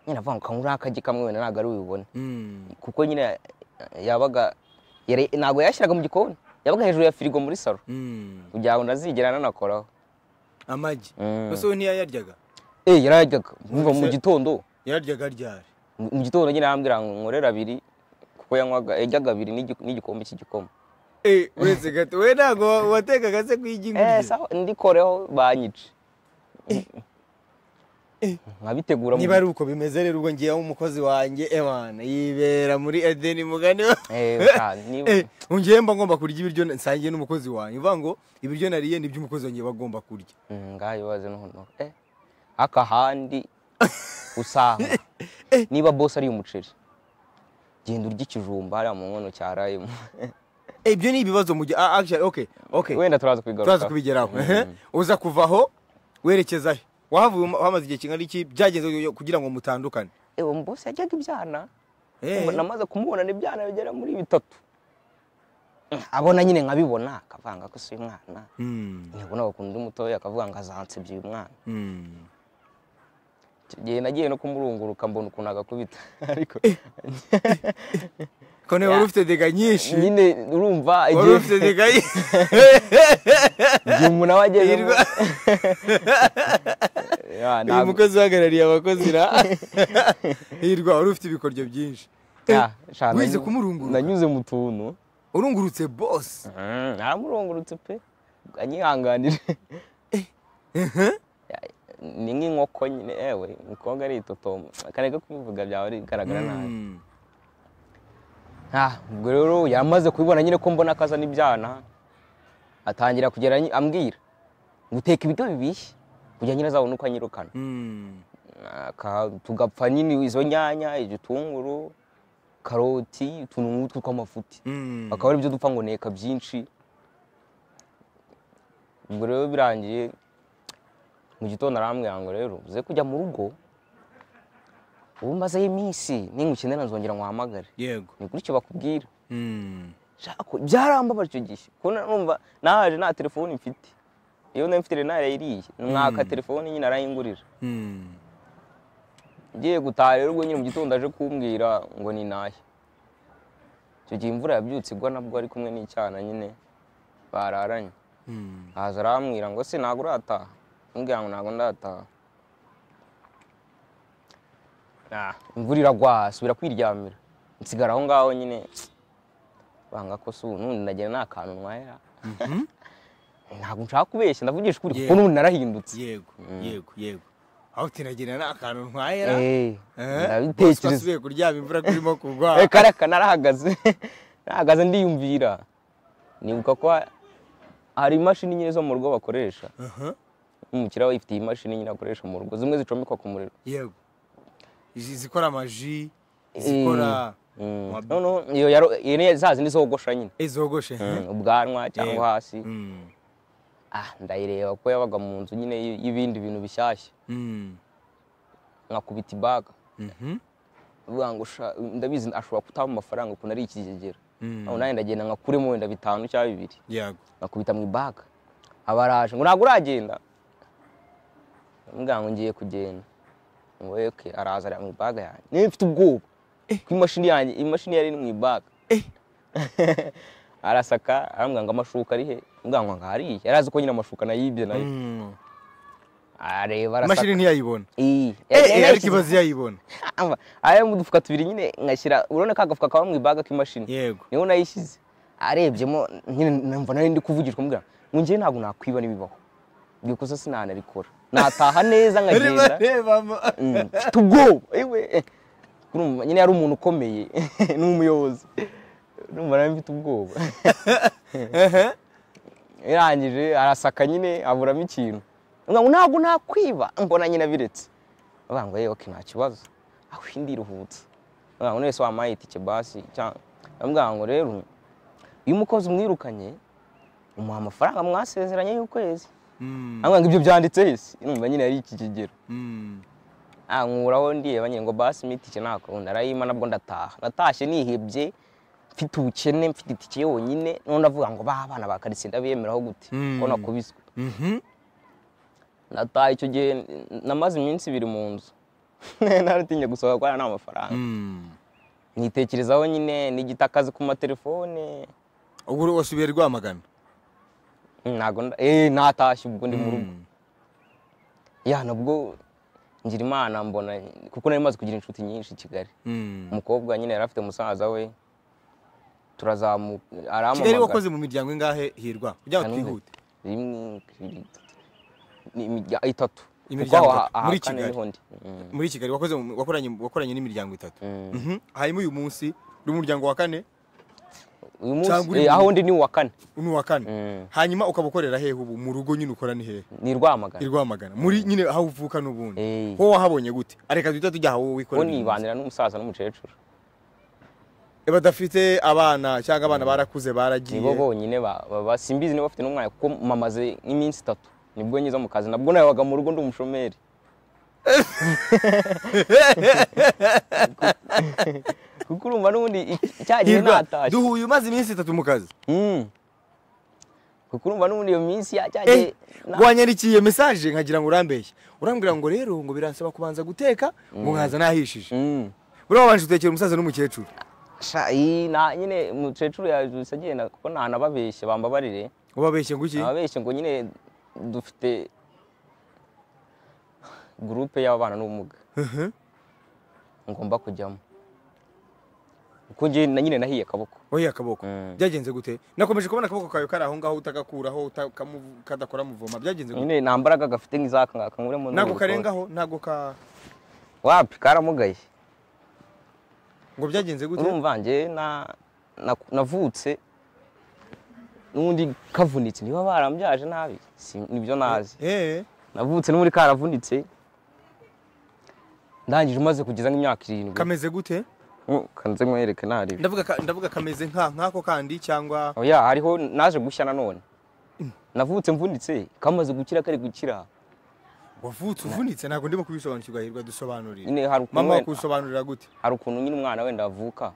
nyine avuga ngo nkangura akagi kamwe wenda ntabwo ari bubibone Mm. kuko nyine eh, yabaga yari- ntabwo yashyiraga mu gikoni yabaga hejuru ya firigo muri salo Mm. kugira ngo ntazigera ananakoraho Amagi. Mm. Gusa we ntiyayaryaga. eh yarayaryaga mva mu gitondo Yararyaga ryari? mu mu gitondo nyine arambwira ngo nkorera abiri kuko yanywaga yaryaga abiri n'igi- n'igikombe cy'igikoma Eh, uretse gato. We ntago watekaga se kuyijya eh ingurye. sawa ndikoreho banyice nkabitegura mu- niba ari uko bimeze rero ubwo ngewe umukozi wanjye emana yibera muri edeni mugani we Eh, bwa- niba- Eh, ngewe mba ngomba kurya ibiryo nsangiye n'umukozi wanjye uvuga ngo ibiryo nariye ni iby'umukozi wanjye aba agomba kurya Mm, ngayibaze noneho eh akahandi usanga niba boss ari umuceri genda urya ikijumba hariya mu nkono cya rayimu Eh, ibyo ni ibibazo mu gihe ah, actually, okay, okay. wenda turaza kubigaruka turaza kubigeraho ehe. uza kuvaho werekezayo wahavuye um- wamaze igihe kingana iki byagenze yo- kugira ngo mutandukane ewe boss yajyaga ibyana Eh, Ubu namaze kumubona ibyana bigera muri bitatu Mm, abona nyine nkabibona akavanga ko si umwana mm, ntabwo nabakunda undi mutoya akavuga ngo azansebye uyu mwana mm. Icyo gihe nagiye no kumurunguruka mbona ukuntu agakubita ariko ko nawe wari ufite dega nyinshi nyine urumva wari igihe- ufite dega nyinshi igihe umuntu aba agezemo Hirwa. Ya, uyu ntabwo- mukozi uhagarariye abakozi ra hirwa wari ufite ibikoryo byinshi Ya, sha, wize nanyu- kumurunguruka? nanyuze mu tuntu urungurutse bosi naramurungurutse pe anyihanganire ni nk'inkoko nyine ewe umukobwa aritotomba akareka kubivuga byaba bigaragara nabi Mm. Ah, ubwo rero yamaze kubibona nyine ko mbona akaza n'ibyana atangira kugera anyi- ambwira ngo uteka ibiryo bibishye kugira nyine azabone uko anyirukana Mm. Aka- tugapfa nyine izo nyanya igitunguru karoti utuntu nk'utwo tw'amafuti Mm. akaba ari byo dupfa ngo nteka byinshi ubwo rero birangiye mu gitondo arambwira ngo rero uze kujya mu rugo ubu mbazeho iminsi ningukenera nzongera nkuhamagare yego ni gutyo bakubwira Mm. Shako, byarambabara icyo gihe kubona numva nahaje nta telefoni mfite iyo nari mfite rero yiriye mwaka telefoni nyine arayingurira Mm. ngiye gutaha rero ubwo nyine mu gitondo aje kumbwira ngo ni nahe icyo gihe imvura yabyutse igwa nabwo ari kumwe n'icyana nyine bararanye Mm. haza arambwira ngo se ntabwo urataha ambwira ngo ntabwo ndataha Ah, imvura iragwa asubira kwiryamira nsigara aho ngaho nyine banga ko se ubu n'ubundi nagira nta kantu ntwayera Mhm. ntabwo nshaka kubeshya ndavugisha ukuri kuko Yeah. n'ubundi narahindutse yego yego yego aho tinagira nta kantu ntwayera Eh, Eh, bosi ko ndabitekereza asubiye kuryama imvura kurimo kugwa Eh, kariya kana narahagaze nahagaze ndiyumvira nibuka ko ha- hari imashini nyine zo mu rugo bakoresha Aha, umukiriya we ifite imashini nyine akoresha mu rugo zimwe zicomekwa ku muriro yego Izi- zikora amaji zikora Mm. Wab- noneho iyo yaro- iyo ni za zindi zogosha nyine izogoshe Mm, ubwanwa cyangwa Yego. hasi Mm. Ah, ndayireba ko yabaga mu nzu nyine y- y'ibindi bintu bishyashya Mm. nkakubita ibaga Mhm. uvuga ngo sha- ndabizi ashobora kutampa amafaranga ukuntu ari ikigegera Mm. aho nanjye ndagenda nkakuremo wenda bitanu cyangwa bibiri yego bakubita mu ibaga abaraje ngo ntabwo uragenda mbwa ngo ngiye kugenda ngo eke araza ari mu ibaga yanjye niba mfite ubwoba ko imashini yanjye imashini yari iri mu ibaga arasaka arambwira ngo amashuka ari he mbwa ngo ngo hariya yari azi ko nyine amashuka nayibye nayo Mm. areba arasaka imashini ntiyayibona iyi Eh, eh, ariko ibaze iyayibona ari mu dufuka tubiri nyine ngashyira urabona ka gafuka kaba mu ibaga k'imashini yego niho nayishyize arebyemo nyine numva nari ndi kuvugishwa mbwira ngo njye ntabwo nakwiba n'ibibaho iryo kosa sinanarikora nataha neza barimo nkagenda rebamo Mm, mfite ubwoba ewe eh. Urumva, nyine yari umuntu ukomeye n'umuyobozi numva nari mfite ubwoba yarangije arasaka nyine aburamo ikintu Nkavuga ngo ntabwo nakwiba mbona nyine abiretse avuga ngo yewe nta kibazo aho ndiruhutse avuga ngo none se wampaye itike basi cyangwa avuga ngo rero iyo umukozi umwirukanye umuha amafaranga mwasezeranye y'ukwezi Mm. avuga ngo ibyo byanditse isi numva nyine ari iki kigero Mm. Ah, nkuraho ndiyeba nyine ngo basi mpa itike nta kundi arayima nabwo ndataha natashye nihebye mfite ubukene mfite itike yonyine none ndavuga ngo ba bana ba karitsiye ndabiyemeraho gute Mm. ko nakubiswe Mhm. nataha icyo gihe n- namaze iminsi ibiri mu nzu naratinya gusohoka kubera nta mafaranga Mm. nitekerezaho nyine n'igitakazi ku matelefone ubwo wasubiye rwamagana ntago nda- eh, natashye ubwo ndi mu rugo Mm. ya nabwo ngira imana mbona kuko nari maze kugira inshuti nyinshi i Kigali Mm. umukobwa nyine yari afite musaza we turazamuka kigali arampamagara wakoze mu miryango ingahe hirwa kugira ngo Kanumbe. twihute rimwe kabiri gatatu. Ni imirya- itatu imiryango kuko itatu muri aha kane Kigali niho ndi. Mm. muri Kigali wakoze mu- wakoranye wakoranye n'imiryango itatu Mm. Mhm. hanyuma uyu munsi uri mu muryango wa kane uyu Cyangwa uri munsi eh, mu- aho ndi ni uwa kane ni uwa kane Mm. hanyuma ukaba ukorera hehe ubu mu rugo nyine ukora ni hehe ni rwamagana i Rwamagana muri nyine aho uvuka n'ubundi Eh, wowe wahabonye gute areka duhita tujya aho wowe uwo wikorera uyu munsi. nibanira n'umusaza n'umukecuru badafite abana cyangwa abana barakuze baragiye nibo bonyine ba- ba- ba- simbizi niba bafite n'umwana kuko mamaze nk'iminsi itatu nibwo ngize mu kazi nabwo nabaga mu rugo ndi umushomeri kuko urumva n'ubundi i- cya gihe Hirwa, natashye duhuye umaze iminsi itatu mu kazi Mm. kuko urumva n'ubundi iyo minsi ya cya Eh, gihe na- wanyandikiye mesaje nkagira ngo urambeshye urambwira ngo rero ngo biransaba kubanza guteka ngo nkaza nahishije Mm. buriya wabanje utekera umusaza n'umukecuru Sha, iyi na nyine umukecuru yabyutse agenda kuko ntanababeshye bambabarire ubabeshye ngo iki ababeshye ngo nyine dufite gurupe y'ababana n'ubumuga Mhm. ngomba kujyamo kuko njye na nyine nahiye akaboko oya akaboko Mm. byagenze gute nakomeje kubona akaboko kawe kari aho ngaho utagakuraho utakamu- kadakora muvoma byagenze gute nyine nta mbaraga gafite nk'izaka ngaka nguremo ntabwo karengaho ntabwo ka wapi karamugaye ngo byagenze gute urumva njye na- na- navutse n'undi kavunitse niba barambyaje nabi Si- nibyo nazi eh navutse n'undi karavunitse ndangije umaze kugeza nk'imyaka irindwi kameze gute Mm, kanze nkwereke ntarebe ndavuga ka- ndavuga kameze nka nk'ako kandi cyangwa oya hariho naje gushya nanone navutse mvunitse kamaze gukira kari gukira wavutse uvunitse ntabwo ndimo kubisobanukirwa hirwa dusobanurire nyine hari ukuntu mama wenda- wakubisobanurira gute hari ukuntu nyine umwana wenda avuka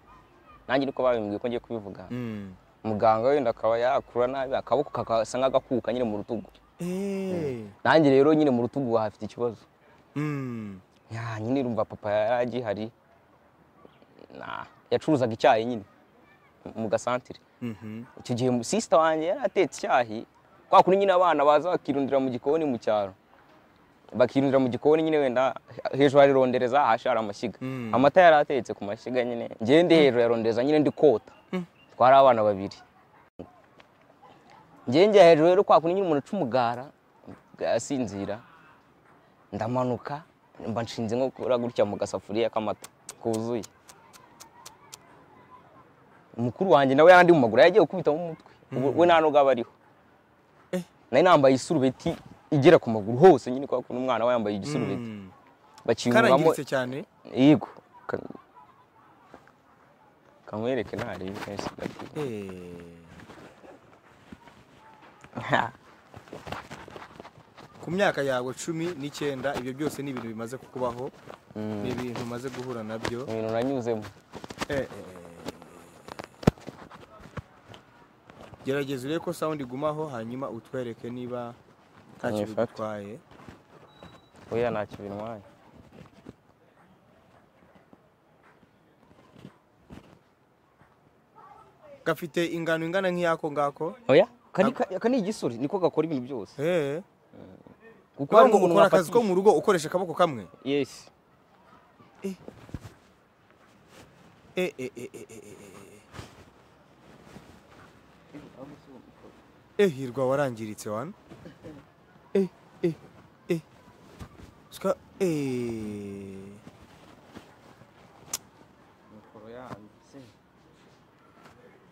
nanjye niko babimbwiye ko ngiye kubivuga Mm. muganga wenda akaba yakura nabi akaboko kakasa nk'agakuka nyine mu rutugu Eh. nanjye rero nyine mu rutugu hafite ikibazo Mm. ya nyine urumva papa yari agihari Nah, yacuruzaga icyayi nyine mu gasantire Mhm. icyo gihe sisita wanjye yari atetse icyayi kwa kundi nyine abana baza bakirundira mu gikoni mu cyaro bakirundira mu gikoni nyine wenda hejuru hari rondereza hasi hari amashyiga Mm. amata yari atetse ku mashyiga nyine ngewe ndi hejuru ya rondereza nyine ndi kota twari abana babiri ngewe njya hejuru rero kwa kundi nyine umuntu aca umugara asinzira ndamanuka mba nshinze nko gukora gutya mu gasafuriya k'amata kuzuye mukuru wanjye nawe yarandi mu maguru yagiye gukubitamo umutwe Ubu we nta n'ubwo aba ariho Eh. nari nambaye isurubeti igera ku maguru hose nyine kwa kuntu umwana we yambaye igisurubeti Mm. bakiyungamo karangiritse cyane yego Ka- kamwereke ntari kenshi gato. Eh. ku myaka yawe cumi n'icyenda ibyo byose ni ibintu bimaze kukubaho Mm. ni ibintu umaze guhura nabyo ibintu nanyuzemo Eh, eh, eh. gerageza urebe ko sound igumaho hanyuma utwereke niba nta kintu Mwifata. bitwaye oya ntacyo bintwaye gafite ingano ingana nk'iyako ngako oya kani aka ni igisuri niko gakora ibintu byose Eh, kuko kubera hari ngo umuntu ukora akazi ko wafatisha- mu rugo ukoresha akaboko kamwe yes Eh, eh, eh, eh, eh, eh, eh. Eh, hirwa warangiritse wana Eh, eh, eh. Ska, eh.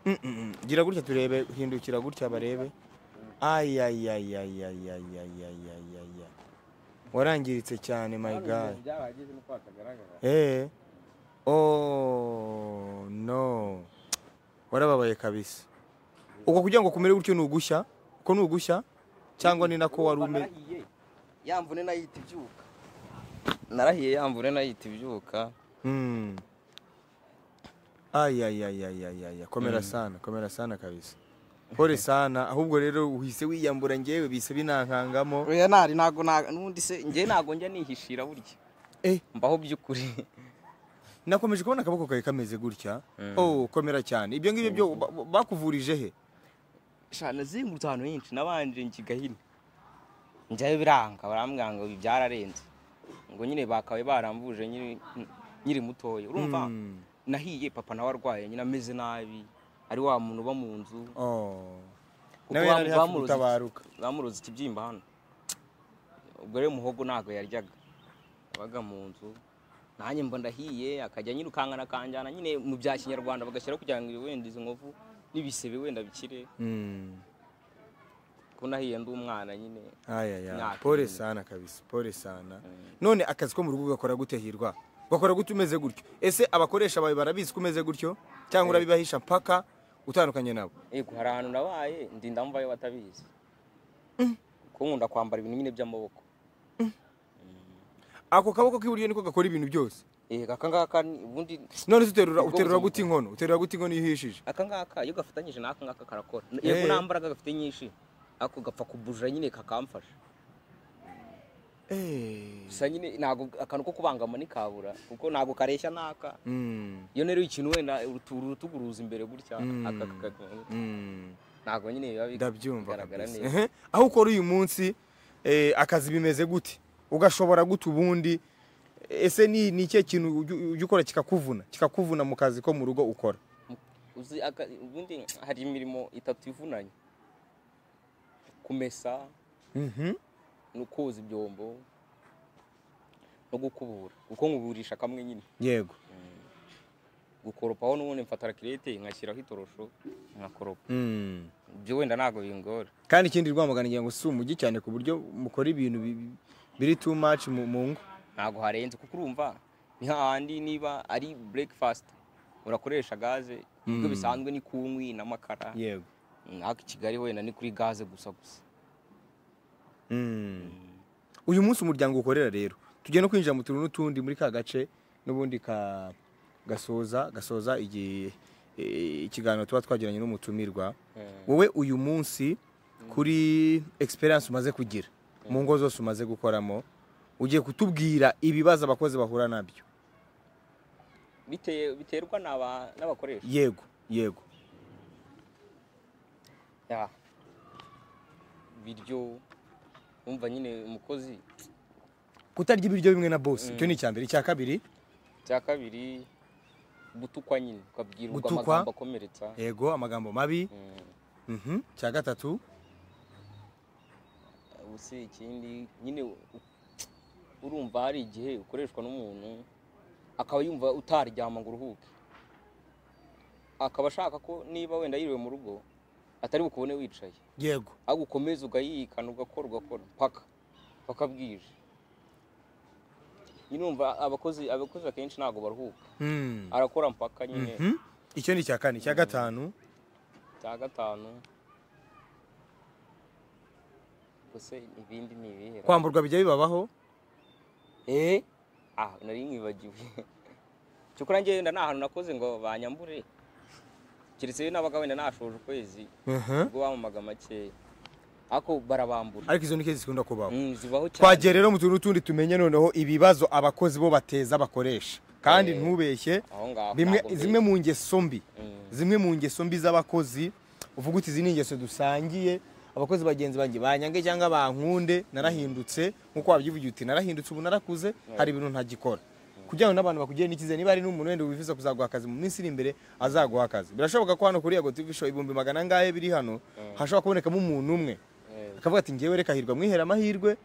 Mm, mm, mm. gira gutya turebe hindukira gutya barebe Ay, ay, ay, ay, ay, ay, ay, ay, ay, ay, ay. warangiritse cyane my god Eh. Oh no. Warababaye kabisa. Uko kugira ngo kumere gutyo nugushya, ko nugushya cyangwa ni nako wari ume yamvune nayita ibyuka narahiye yamvune nayita ibyuka Mm. Ay ay ay ay ay ay. ay. Komera sana, komera sana kabisa. Pole sana, ahubwo rero uhise wiyambura ngewe bise binankangamo. oya ntari ntago nta- n'ubundi se njye ntago njya nihishira burya Eh, mbaho by'ukuri nakomeje kubona akaboko kawe kameze gutya. Mm. Oh, komera cyane. Ibyo ngibyo byo ba- ba- bakuvurije he? sha nazengurutse ahantu henshi nabanje njigahina njyayo biranga barambwira ngo ibi byararenze ngo nyine bakabaye baramvuje nyine nyiri mutoya urumva Mm. nahiye papa nawe arwaye nyine ameze nabi ari wa muntu uba mu nzu Oh. kuko Nawe bam- yari hafi bamuroze iki- gutabaruka. bamuroze ikibyimba hano ubwo rero umuhogo ntabwo yaryaga yabaga mu nzu nanjye mba ndahiye akajya nyirukankana akanjyana nyine mu bya kinyarwanda bagashyira kugira ngo wenda izi nkovu n'ibisebe wenda bikire Mm. ko nahiye ndi umwana nyine Aya ya. Myaka Pole irindwi. sana kabisa. Pole sana. Mm. None akazi ko mu rugo ugakora gute hirwa? Ugakora gute umeze gutyo? Ese abakoresha bawe barabizi ko umeze gutyo cyangwa urabibahisha mpaka utandukanye nabo? yego hari ahantu nabaye ndinda mvayo batabizi kuko nkunda kwambara ibintu nyine by'amaboko Ako kaboko k'iburyo niko gakora ibintu byose. yego aka ngaka ni- ubundi None se uterura Ubwonko uterura gute bw'umuntu. inkono? Uterura gute inkono iyo uhishije? aka ngaka iyo gafatanyije n'aka ngaka karakora Eh. yego nta mbaraga gafite nyinshi ako gapfa kubujura nyine kakamfasha Eh. gusa nyine ntabwo akantu ko kubangama ntikabura kuko ntabwo kareshya n'aka Mm. iyo rero ikintu wenda urutu- urutugu ruza imbere gutya Mm. aka kaka- Mm. ntabwo nyine biba ndabyumva bigaragara kabisa neza Ehe. aho ukora uyu munsi eh, akazi bimeze gute ugashobora gute ubundi ese ni ni ikihe kintu ujya- ujya ukora kikakuvuna kikakuvuna mu kazi ko mu rugo ukora uzi aka- ubundi hari imirimo itatu ivunanye kumesa Mhm. no koza ibyombo no gukubura kuko nkuburisha kamwe nyine yego gukoropaho n'ubundi mfata rakirete nkashyiraho itorosho nkakoropa Mm. ibyo wenda ntabwo bingora kandi ikindi rwamagana ngira ngo si umujyi cyane ku buryo mukora ibintu bi- bi- biri too much mu mu ngo ntabwo harenze kuko urumva ni hahandi niba ari breakfast urakoresha gaze ibyo Mm. bisanzwe ni kunkwi n'amakara yego ntabwo i kigali wenda ni kuri gaze gusa gusa Mm. uyu munsi umuryango ukorera rero tujya no kwinjira mu tuntu n'utundi muri ka gace n'ubundi ka gasoza gasoza igihe eh, ikiganiro tuba twagiranye n'umutumirwa wowe uyu munsi kuri experience umaze kugira mu ngo zose umaze gukoramo ugiye kutubwira ibibazo abakozi bahura nabyo Bite- biterwa n'aba- n'abakoresha yego yego Ya. biryo wumva nyine umukozi kutarya ibiryo bimwe na boss icyo ni icya mbere icya kabiri cya kabiri gutukwa nyine ukabwirwa Gutukwa. amagambo akomeretsa yego amagambo mabi Mm. Mhm. icya gatatu ubusi ikindi nyine u- urumva hari igihe ukoreshwa n'umuntu akaba yumva utaryama ngo uruhuke akaba ashaka ko niba wenda yiriwe mu rugo atari bukubone wicaye yego ahubwo ukomeza ugayikana ugakora ugakora paka paka bwije nyine umva abakozi abakozi akenshi ntabwo baruhuka Mm. arakora mpaka nyine Mhm. icyo ni icya kane icya gatanu cya gatanu gusa ibindi ni ibihe kwamburwa bijya bibabaho Eh? Ah, nari nkibagiwe. Cyokora njye wenda nta hantu nakoze ngo banyambure. Keretse n'abaga wenda nashoje ukwezi, Mhm. ubwo bamumaga make. Ako barabambura. ariko izo ni kezi zikunda kubaho Mm, zibaho cyane. twagera rero mu tuntu n'utundi tumenye noneho ibibazo abakozi bo bateza bakoresha kandi Eh. ntubeshye Aho ngaho. bimwe ntabwo zimwe mbeshya. mu ngeso mbi Mm. zimwe mu ngeso mbi z'abakozi uvuga uti izi ni ingeso dusangiye abakozi bagenzi banjye banyange cyangwa bankunde narahindutse nk'uko wabyivugira uti narahindutse ubu narakuze hari ibintu ntagikora kugira ngo n'abantu bakugire n'icyizere niba hari n'umuntu wenda wifuza kuzaguha akazi mu minsi iri imbere azaguha akazi birashoboka ko hano kuri yago tv show ibihumbi magana angahe biri hano hashobora kubonekamo umuntu umwe Yego, akavuga ati ngewe reka hirwa mwihere amahirwe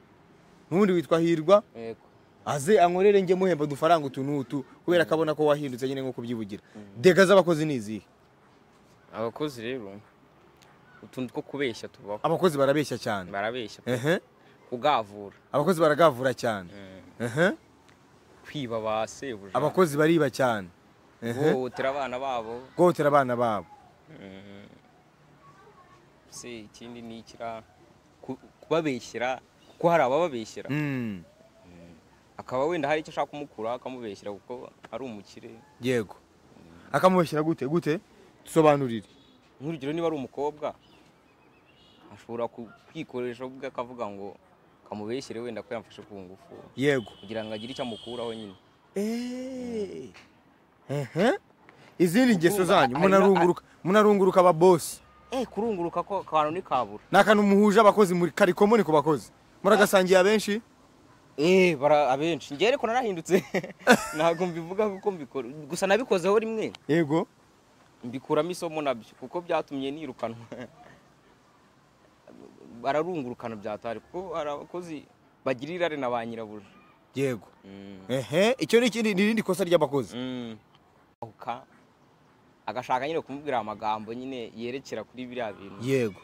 n'ubundi witwa hirwa Yego. aze ankorere njye muhemba udufaranga utu n'utu kubera ko abona ko wahindutse nyine nk'uko ubyivugira dega z'abakozi ni izihe Abakozi rero utuntu two kubeshya tubaho. abakozi barabeshya cyane Barabeshya, Ehe. kugavura, abakozi baragavura cyane Ehe. kwiba ba sebuja, abakozi bariba cyane Ehe. guhohotera abana babo. guhohotera abana babo Mm. se ikindi ni ikira ku- kubabeshyera kuko hari abababeshyera Mm. akaba wenda hari icyo ashaka kumukura akamubeshyera kuko ari umukire yego akamubeshyira gute gute tusobanurire nk'urugero niba ari umukobwa ashobora ku- kwikoresha ubwe akavuga ngo kamubeshyere wenda ko yamfashe ku ngufu yego kugira ngo agire icyo amukuraho nyine Eh. Ehe. izindi ngeso Urumva, zanyu harimo- munarunguruka munarunguruka ababosi eh kurunguruka ko akantu ntikabura ni akantu muhuje abakozi muri kari komuni ku bakozi muragasangiye abenshi eh bara abenshi njye ariko narahindutse ntabwo mbivuga kuko mbikora gusa nabikozeho rimwe yego mbikuramo isomo nabyo kuko byatumye nirukanwa bararungurukana byatari kuko hari abakozi bagira irari na ba nyirabuja yego Mm. ehe icyo ni ikindi ni irindi kosa ry'abakozi Mm. Ahuka, agashaka nyine kumubwira amagambo nyine yerekera kuri biriya bintu yego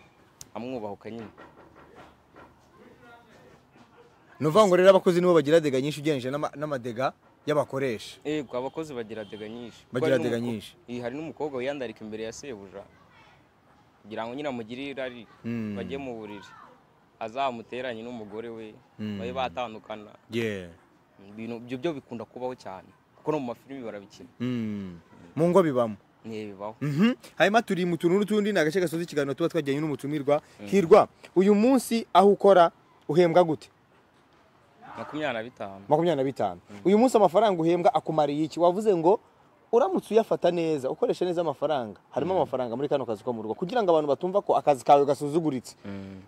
amwubahuka nyine ni ukuvuga ngo rero abakozi nibo bagira dega nyinshi ugereranyije n'ama- n'amadega y'abakoresha yego abakozi bagira dega nyinshi Kuko Bagira hari dega n'umuko- nyinshi. Ih, hari n'umukobwa wiyandarika imbere ya sebuja kugira ngo nyine amugire irari Mm. bajye mu buriri azamuteranye n'umugore we Mm. babe batandukana Yeah. ibintu ibyo byo bikunda kubaho cyane kuko no mu mafilimi barabikina Mm. mu ngo bibamo niyo bibaho Mhm. hanyuma turi mu tuntu n'utundi ni agace gasoza ikiganiro tuba twajyanye n'umutumirwa hirwa uyu munsi aho ukora uhembwa gute makumyabiri na bitanu makumyabiri na bitanu uyu munsi amafaranga uhembwa akumariye iki wavuze ngo uramutse uyafata neza ukoresha neza amafaranga harimo amafaranga muri kano kazi ko mu rugo kugira ngo abantu batumva ko akazi kawe gasuzuguritse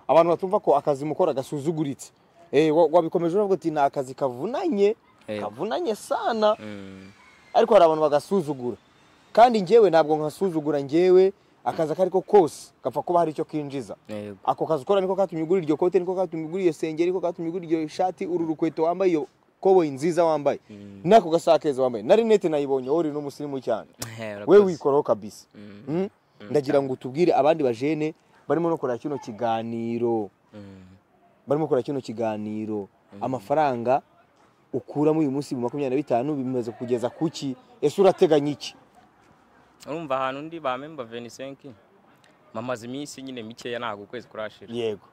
abantu batumva ko akazi mukora gasuzuguritse Eh, wa- wabikomeje uravuga uti ni akazi kavunanye Yego. kavunanye sana Mm. ariko hari abantu bagasuzugura kandi njyewe ntabwo nkasuzugura njyewe akazi ako ari ko kose gapfa kuba hari icyo kinjiza Yego. ako kazi ukora niko katumye ugura iryo kote niko katumye ugura iyo sengeri niko katumye ugura iyo shati uru rukweto wambaye iyo koboyi nziza wambaye n'ako gasaka keza wambaye na rinete nayibonye wowe uri n'umusirimu cyane Eh, we urakoze. wikoraho kabisa Mm. Mm? ndagira ngo utubwire abandi bajene barimo no kureba kino kiganiro Mm. barimo kureba kino kiganiro amafaranga ukuramo uyu munsi mu makumyabiri na bitanu bimaze kugeza ku ki ese urateganya iki urumva ahantu ndi bamemba venisenki mamaze iminsi nyine mikeya ntabwo ukwezi kurashira yego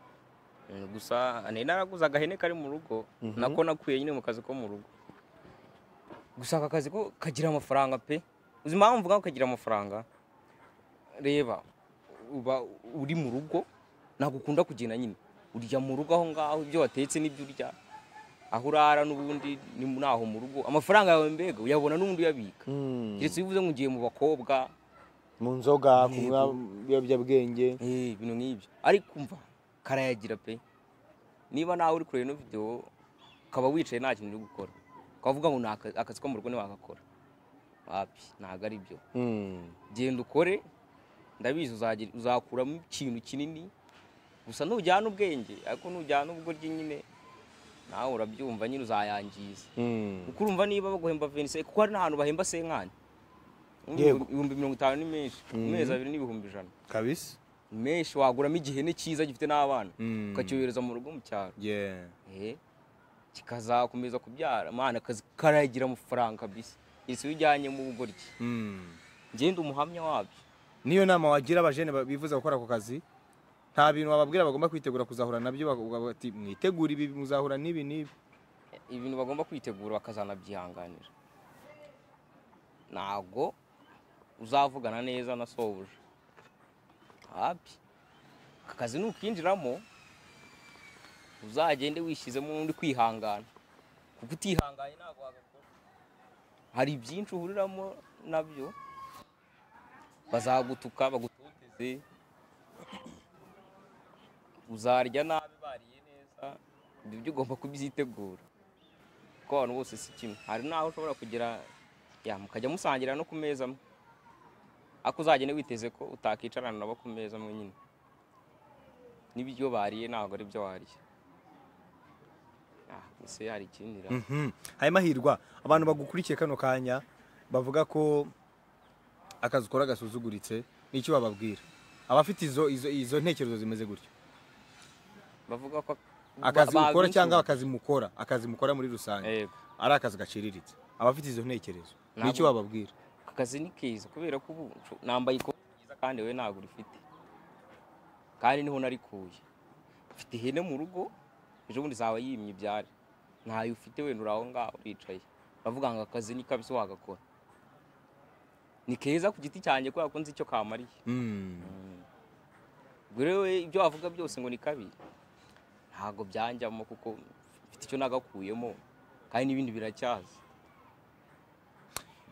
Mm, gusa nari naraguze agahene kari mu rugo nako nakuye nyine mu kazi ko mu rugo gusa aka kazi ko kagira amafaranga pe uzi impamvu mvuga ngo kagira amafaranga reba uba uri mu rugo ntabwo ukunda kugenda nyine urya mu rugo aho ngaho ibyo watetse n'ibyo urya aho urara n'ubundi ni naho mu rugo amafaranga yawe mbega uyabona n'ubundi uyabika Mm. keretse iyo ubivuze ngo ugiye mu bakobwa mu nzoga kunywa Yego. ibiyobyabwenge Eh, ibintu nk'ibyo ariko umva karayagira pe niba nawe uri kureba ino videwo ukaba wicaye nta kintu uri gukora ukavuga ngo "Ni aka- akazi ko mu rugo ntiwagakora wapi ntabwo ari byo Mm. genda ukore ndabizi uzagira- uzakuramo ikintu kinini gusa ntujyana ubwenge ariko nujyana ubugoryi nyine nawe urabyumva nyine uzayangiza Mm. kuko urumva niba baguhemba venise kuko hari n'ahantu bahemba senkani Yego. ibihumbi mirongo itanu ni menshi mu mezi abiri n'ibihumbi ijana kabisa menshi waguramo igihene cyiza gifite n'abana Mm. ukacyohereza mu rugo mu cyaro yeah Eh, kikazakomeza kubyara mana akazi karagira amafaranga kabisa ese iyo ujyanye mu bugoryi Mm. ngende umuhamya wabyo niyo nama wagira abajene ba- bifuza gukora ako kazi nta bintu wababwira bagomba kwitegura kuzahura nabyo bakavuga bati mwitegure ibi muzahura n'ibi n'ibi ibintu bagomba kwitegura bakazanabyihanganira ntabwo uzavugana neza na sobuja wapi aka kazi nukinjiramo uzagende wishyizemo undi kwihangana kuko utihanganye ntabwo wagakora hari byinshi uhuriramo nabyo bazagutuka bagutoteze uzarya nabi bariye neza ibyo byo ugomba kubyitegura kuko abantu bose si kimwe hari n'aho ushobora kugera ya mukajya musangira no ku meza amwe ariko uzagende witeze ko utakicarana nabo ku meza amwe nyine n'ibyo bariye ntabwo ari byo wariye ah ese hari ikindi ra Mhm. hanyuma hirwa abantu bagukurikiye kano kanya bavuga ko akazi ukora gasuzuguritse n'icyo bababwira abafite izo izo izo ntekerezo zimeze gutyo bavuga ko akazi ba- ukora babinjura. cyangwa akazi mukora akazi mukora muri rusange Yego. ari akazi gaciriritse abafite izo ntekerezo Nabo- n'icyo bababwira Aka kazi ni keza kubera ko ubu nsho- nambaye ikoti ryiza kandi wowe ntabwo urifite kandi niho narikuye mfite ihene mu rugo ejo bundi zaba yimye ibyari ntayo ufite wenda uri aho ngaho uricaye bavuga ngo akazi ni kabisa wagakora ni keza ku giti cyanjye kubera ko nzi icyo kamariye Mm. ubwo rero we ibyo wavuga byose ngo ni kabi ntabwo byanjyamo kuko mfite icyo nagakuyemo kandi n'ibindi biracyaza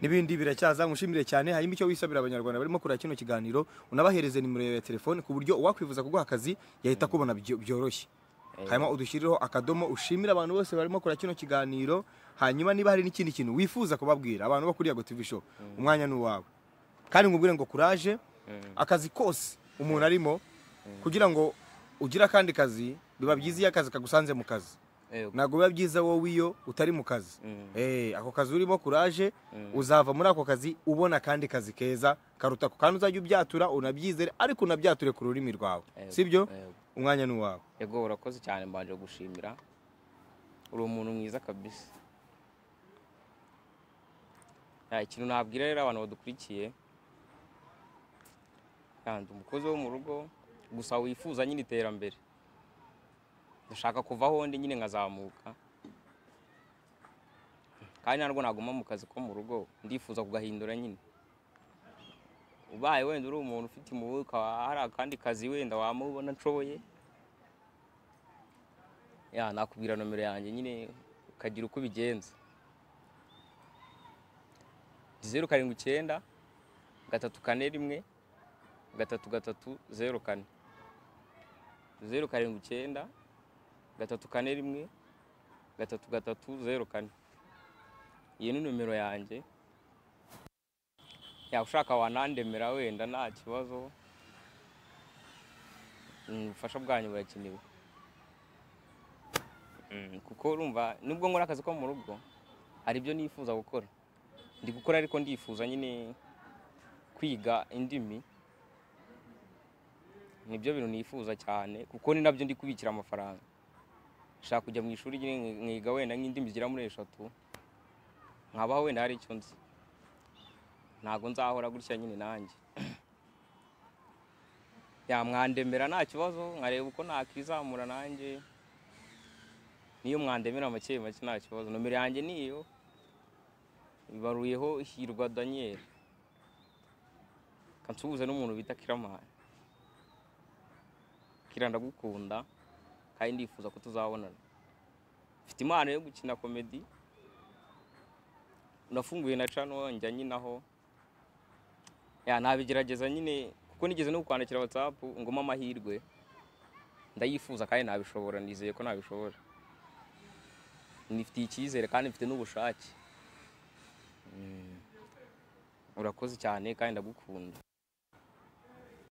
n'ibindi biracyaza mushimire cyane hanyuma icyo wisabira abanyarwanda barimo kureba kino kiganiro unabahereze nimero yawe ya telefone ku buryo uwakwifuza kuguha akazi yahita akubona byo- byoroshye hanyuma udushyirireho akadomo ushimire abantu bose barimo kureba kino kiganiro hanyuma niba hari n'ikindi kintu wifuza kubabwira abantu bo kuri Yago TV show umwanya ni uwawe kandi nkubwire ngo kuraje akazi kose umuntu arimo kugira ngo ugire akandi kazi biba byiza iyo akazi kagusanze mu kazi Yego. ntabwo biba byiza wowe iyo utari mu kazi Mm. Eh, ako kazi urimo kuraje Mm. uzava muri ako kazi ubona akandi kazi keza karuta ako kandi uzajya ubyatura unabyizere ariko unabyature ku rurimi rwawe Yego. sibyo Yego. umwanya ni uwawe yego urakoze cyane mbanje gushimira uri umuntu mwiza kabisa Ah, ikintu nabwira rero abantu badukurikiye kandi umukozi wo mu rugo gusa wifuza nyine iterambere ndashaka kuvaho ndi nyine nkazamuka kandi ntabwo naguma mu kazi ko mu rugo ndifuza kugahindura nyine ubaye wenda uri umuntu ufite impuhwe ukaba hari akandi kazi wenda wamubona nshoboye ya nakubwira nomero yanjye nyine ukagira uko ubigenza zeru karindwi icyenda gatatu kane rimwe gatatu gatatu zeru kane zeru karindwi icyenda gatatu kane rimwe gatatu gatatu zeru kane iyi ni nomero yanjye yaba ushaka wanandemera wenda nta kibazo Mm, ubufasha bwanyu burakenewe Mm, kuko urumva nubwo nkora akazi ko mu rugo hari ibyo nifuza gukora ndi gukora ariko ndifuza nyine kwiga indimi nibyo bintu nifuza cyane kuko ni nabyo ndi kubikira amafaranga nshaka kujya mu ishuri nyine nki- nkiga wenda nk'indimi zigera muri eshatu nkabaho wenda hari icyo nzi ntabwo nzahora gutya nyine nanjye yamwandemera nta kibazo nkareba uko nakizamura nanjye niyo mwandemera make make nta kibazo nomero yanjye niyo ibaruyeho hirwa daniel kansuhuza n'umuntu bita kiramani kira ndagukunda kandi ndifuza ko tuzabonana mfite impano yo gukina komedi nafunguye na cano njya nyinaho ya nabigerageza nyine kuko nigeze no kwandikira watsapu ngoma amahirwe ndayifuza kandi nabishobora nizeye ko nabishobora nifitiye icyizere kandi mfite n'ubushake Mm. urakoze cyane kandi ndagukunda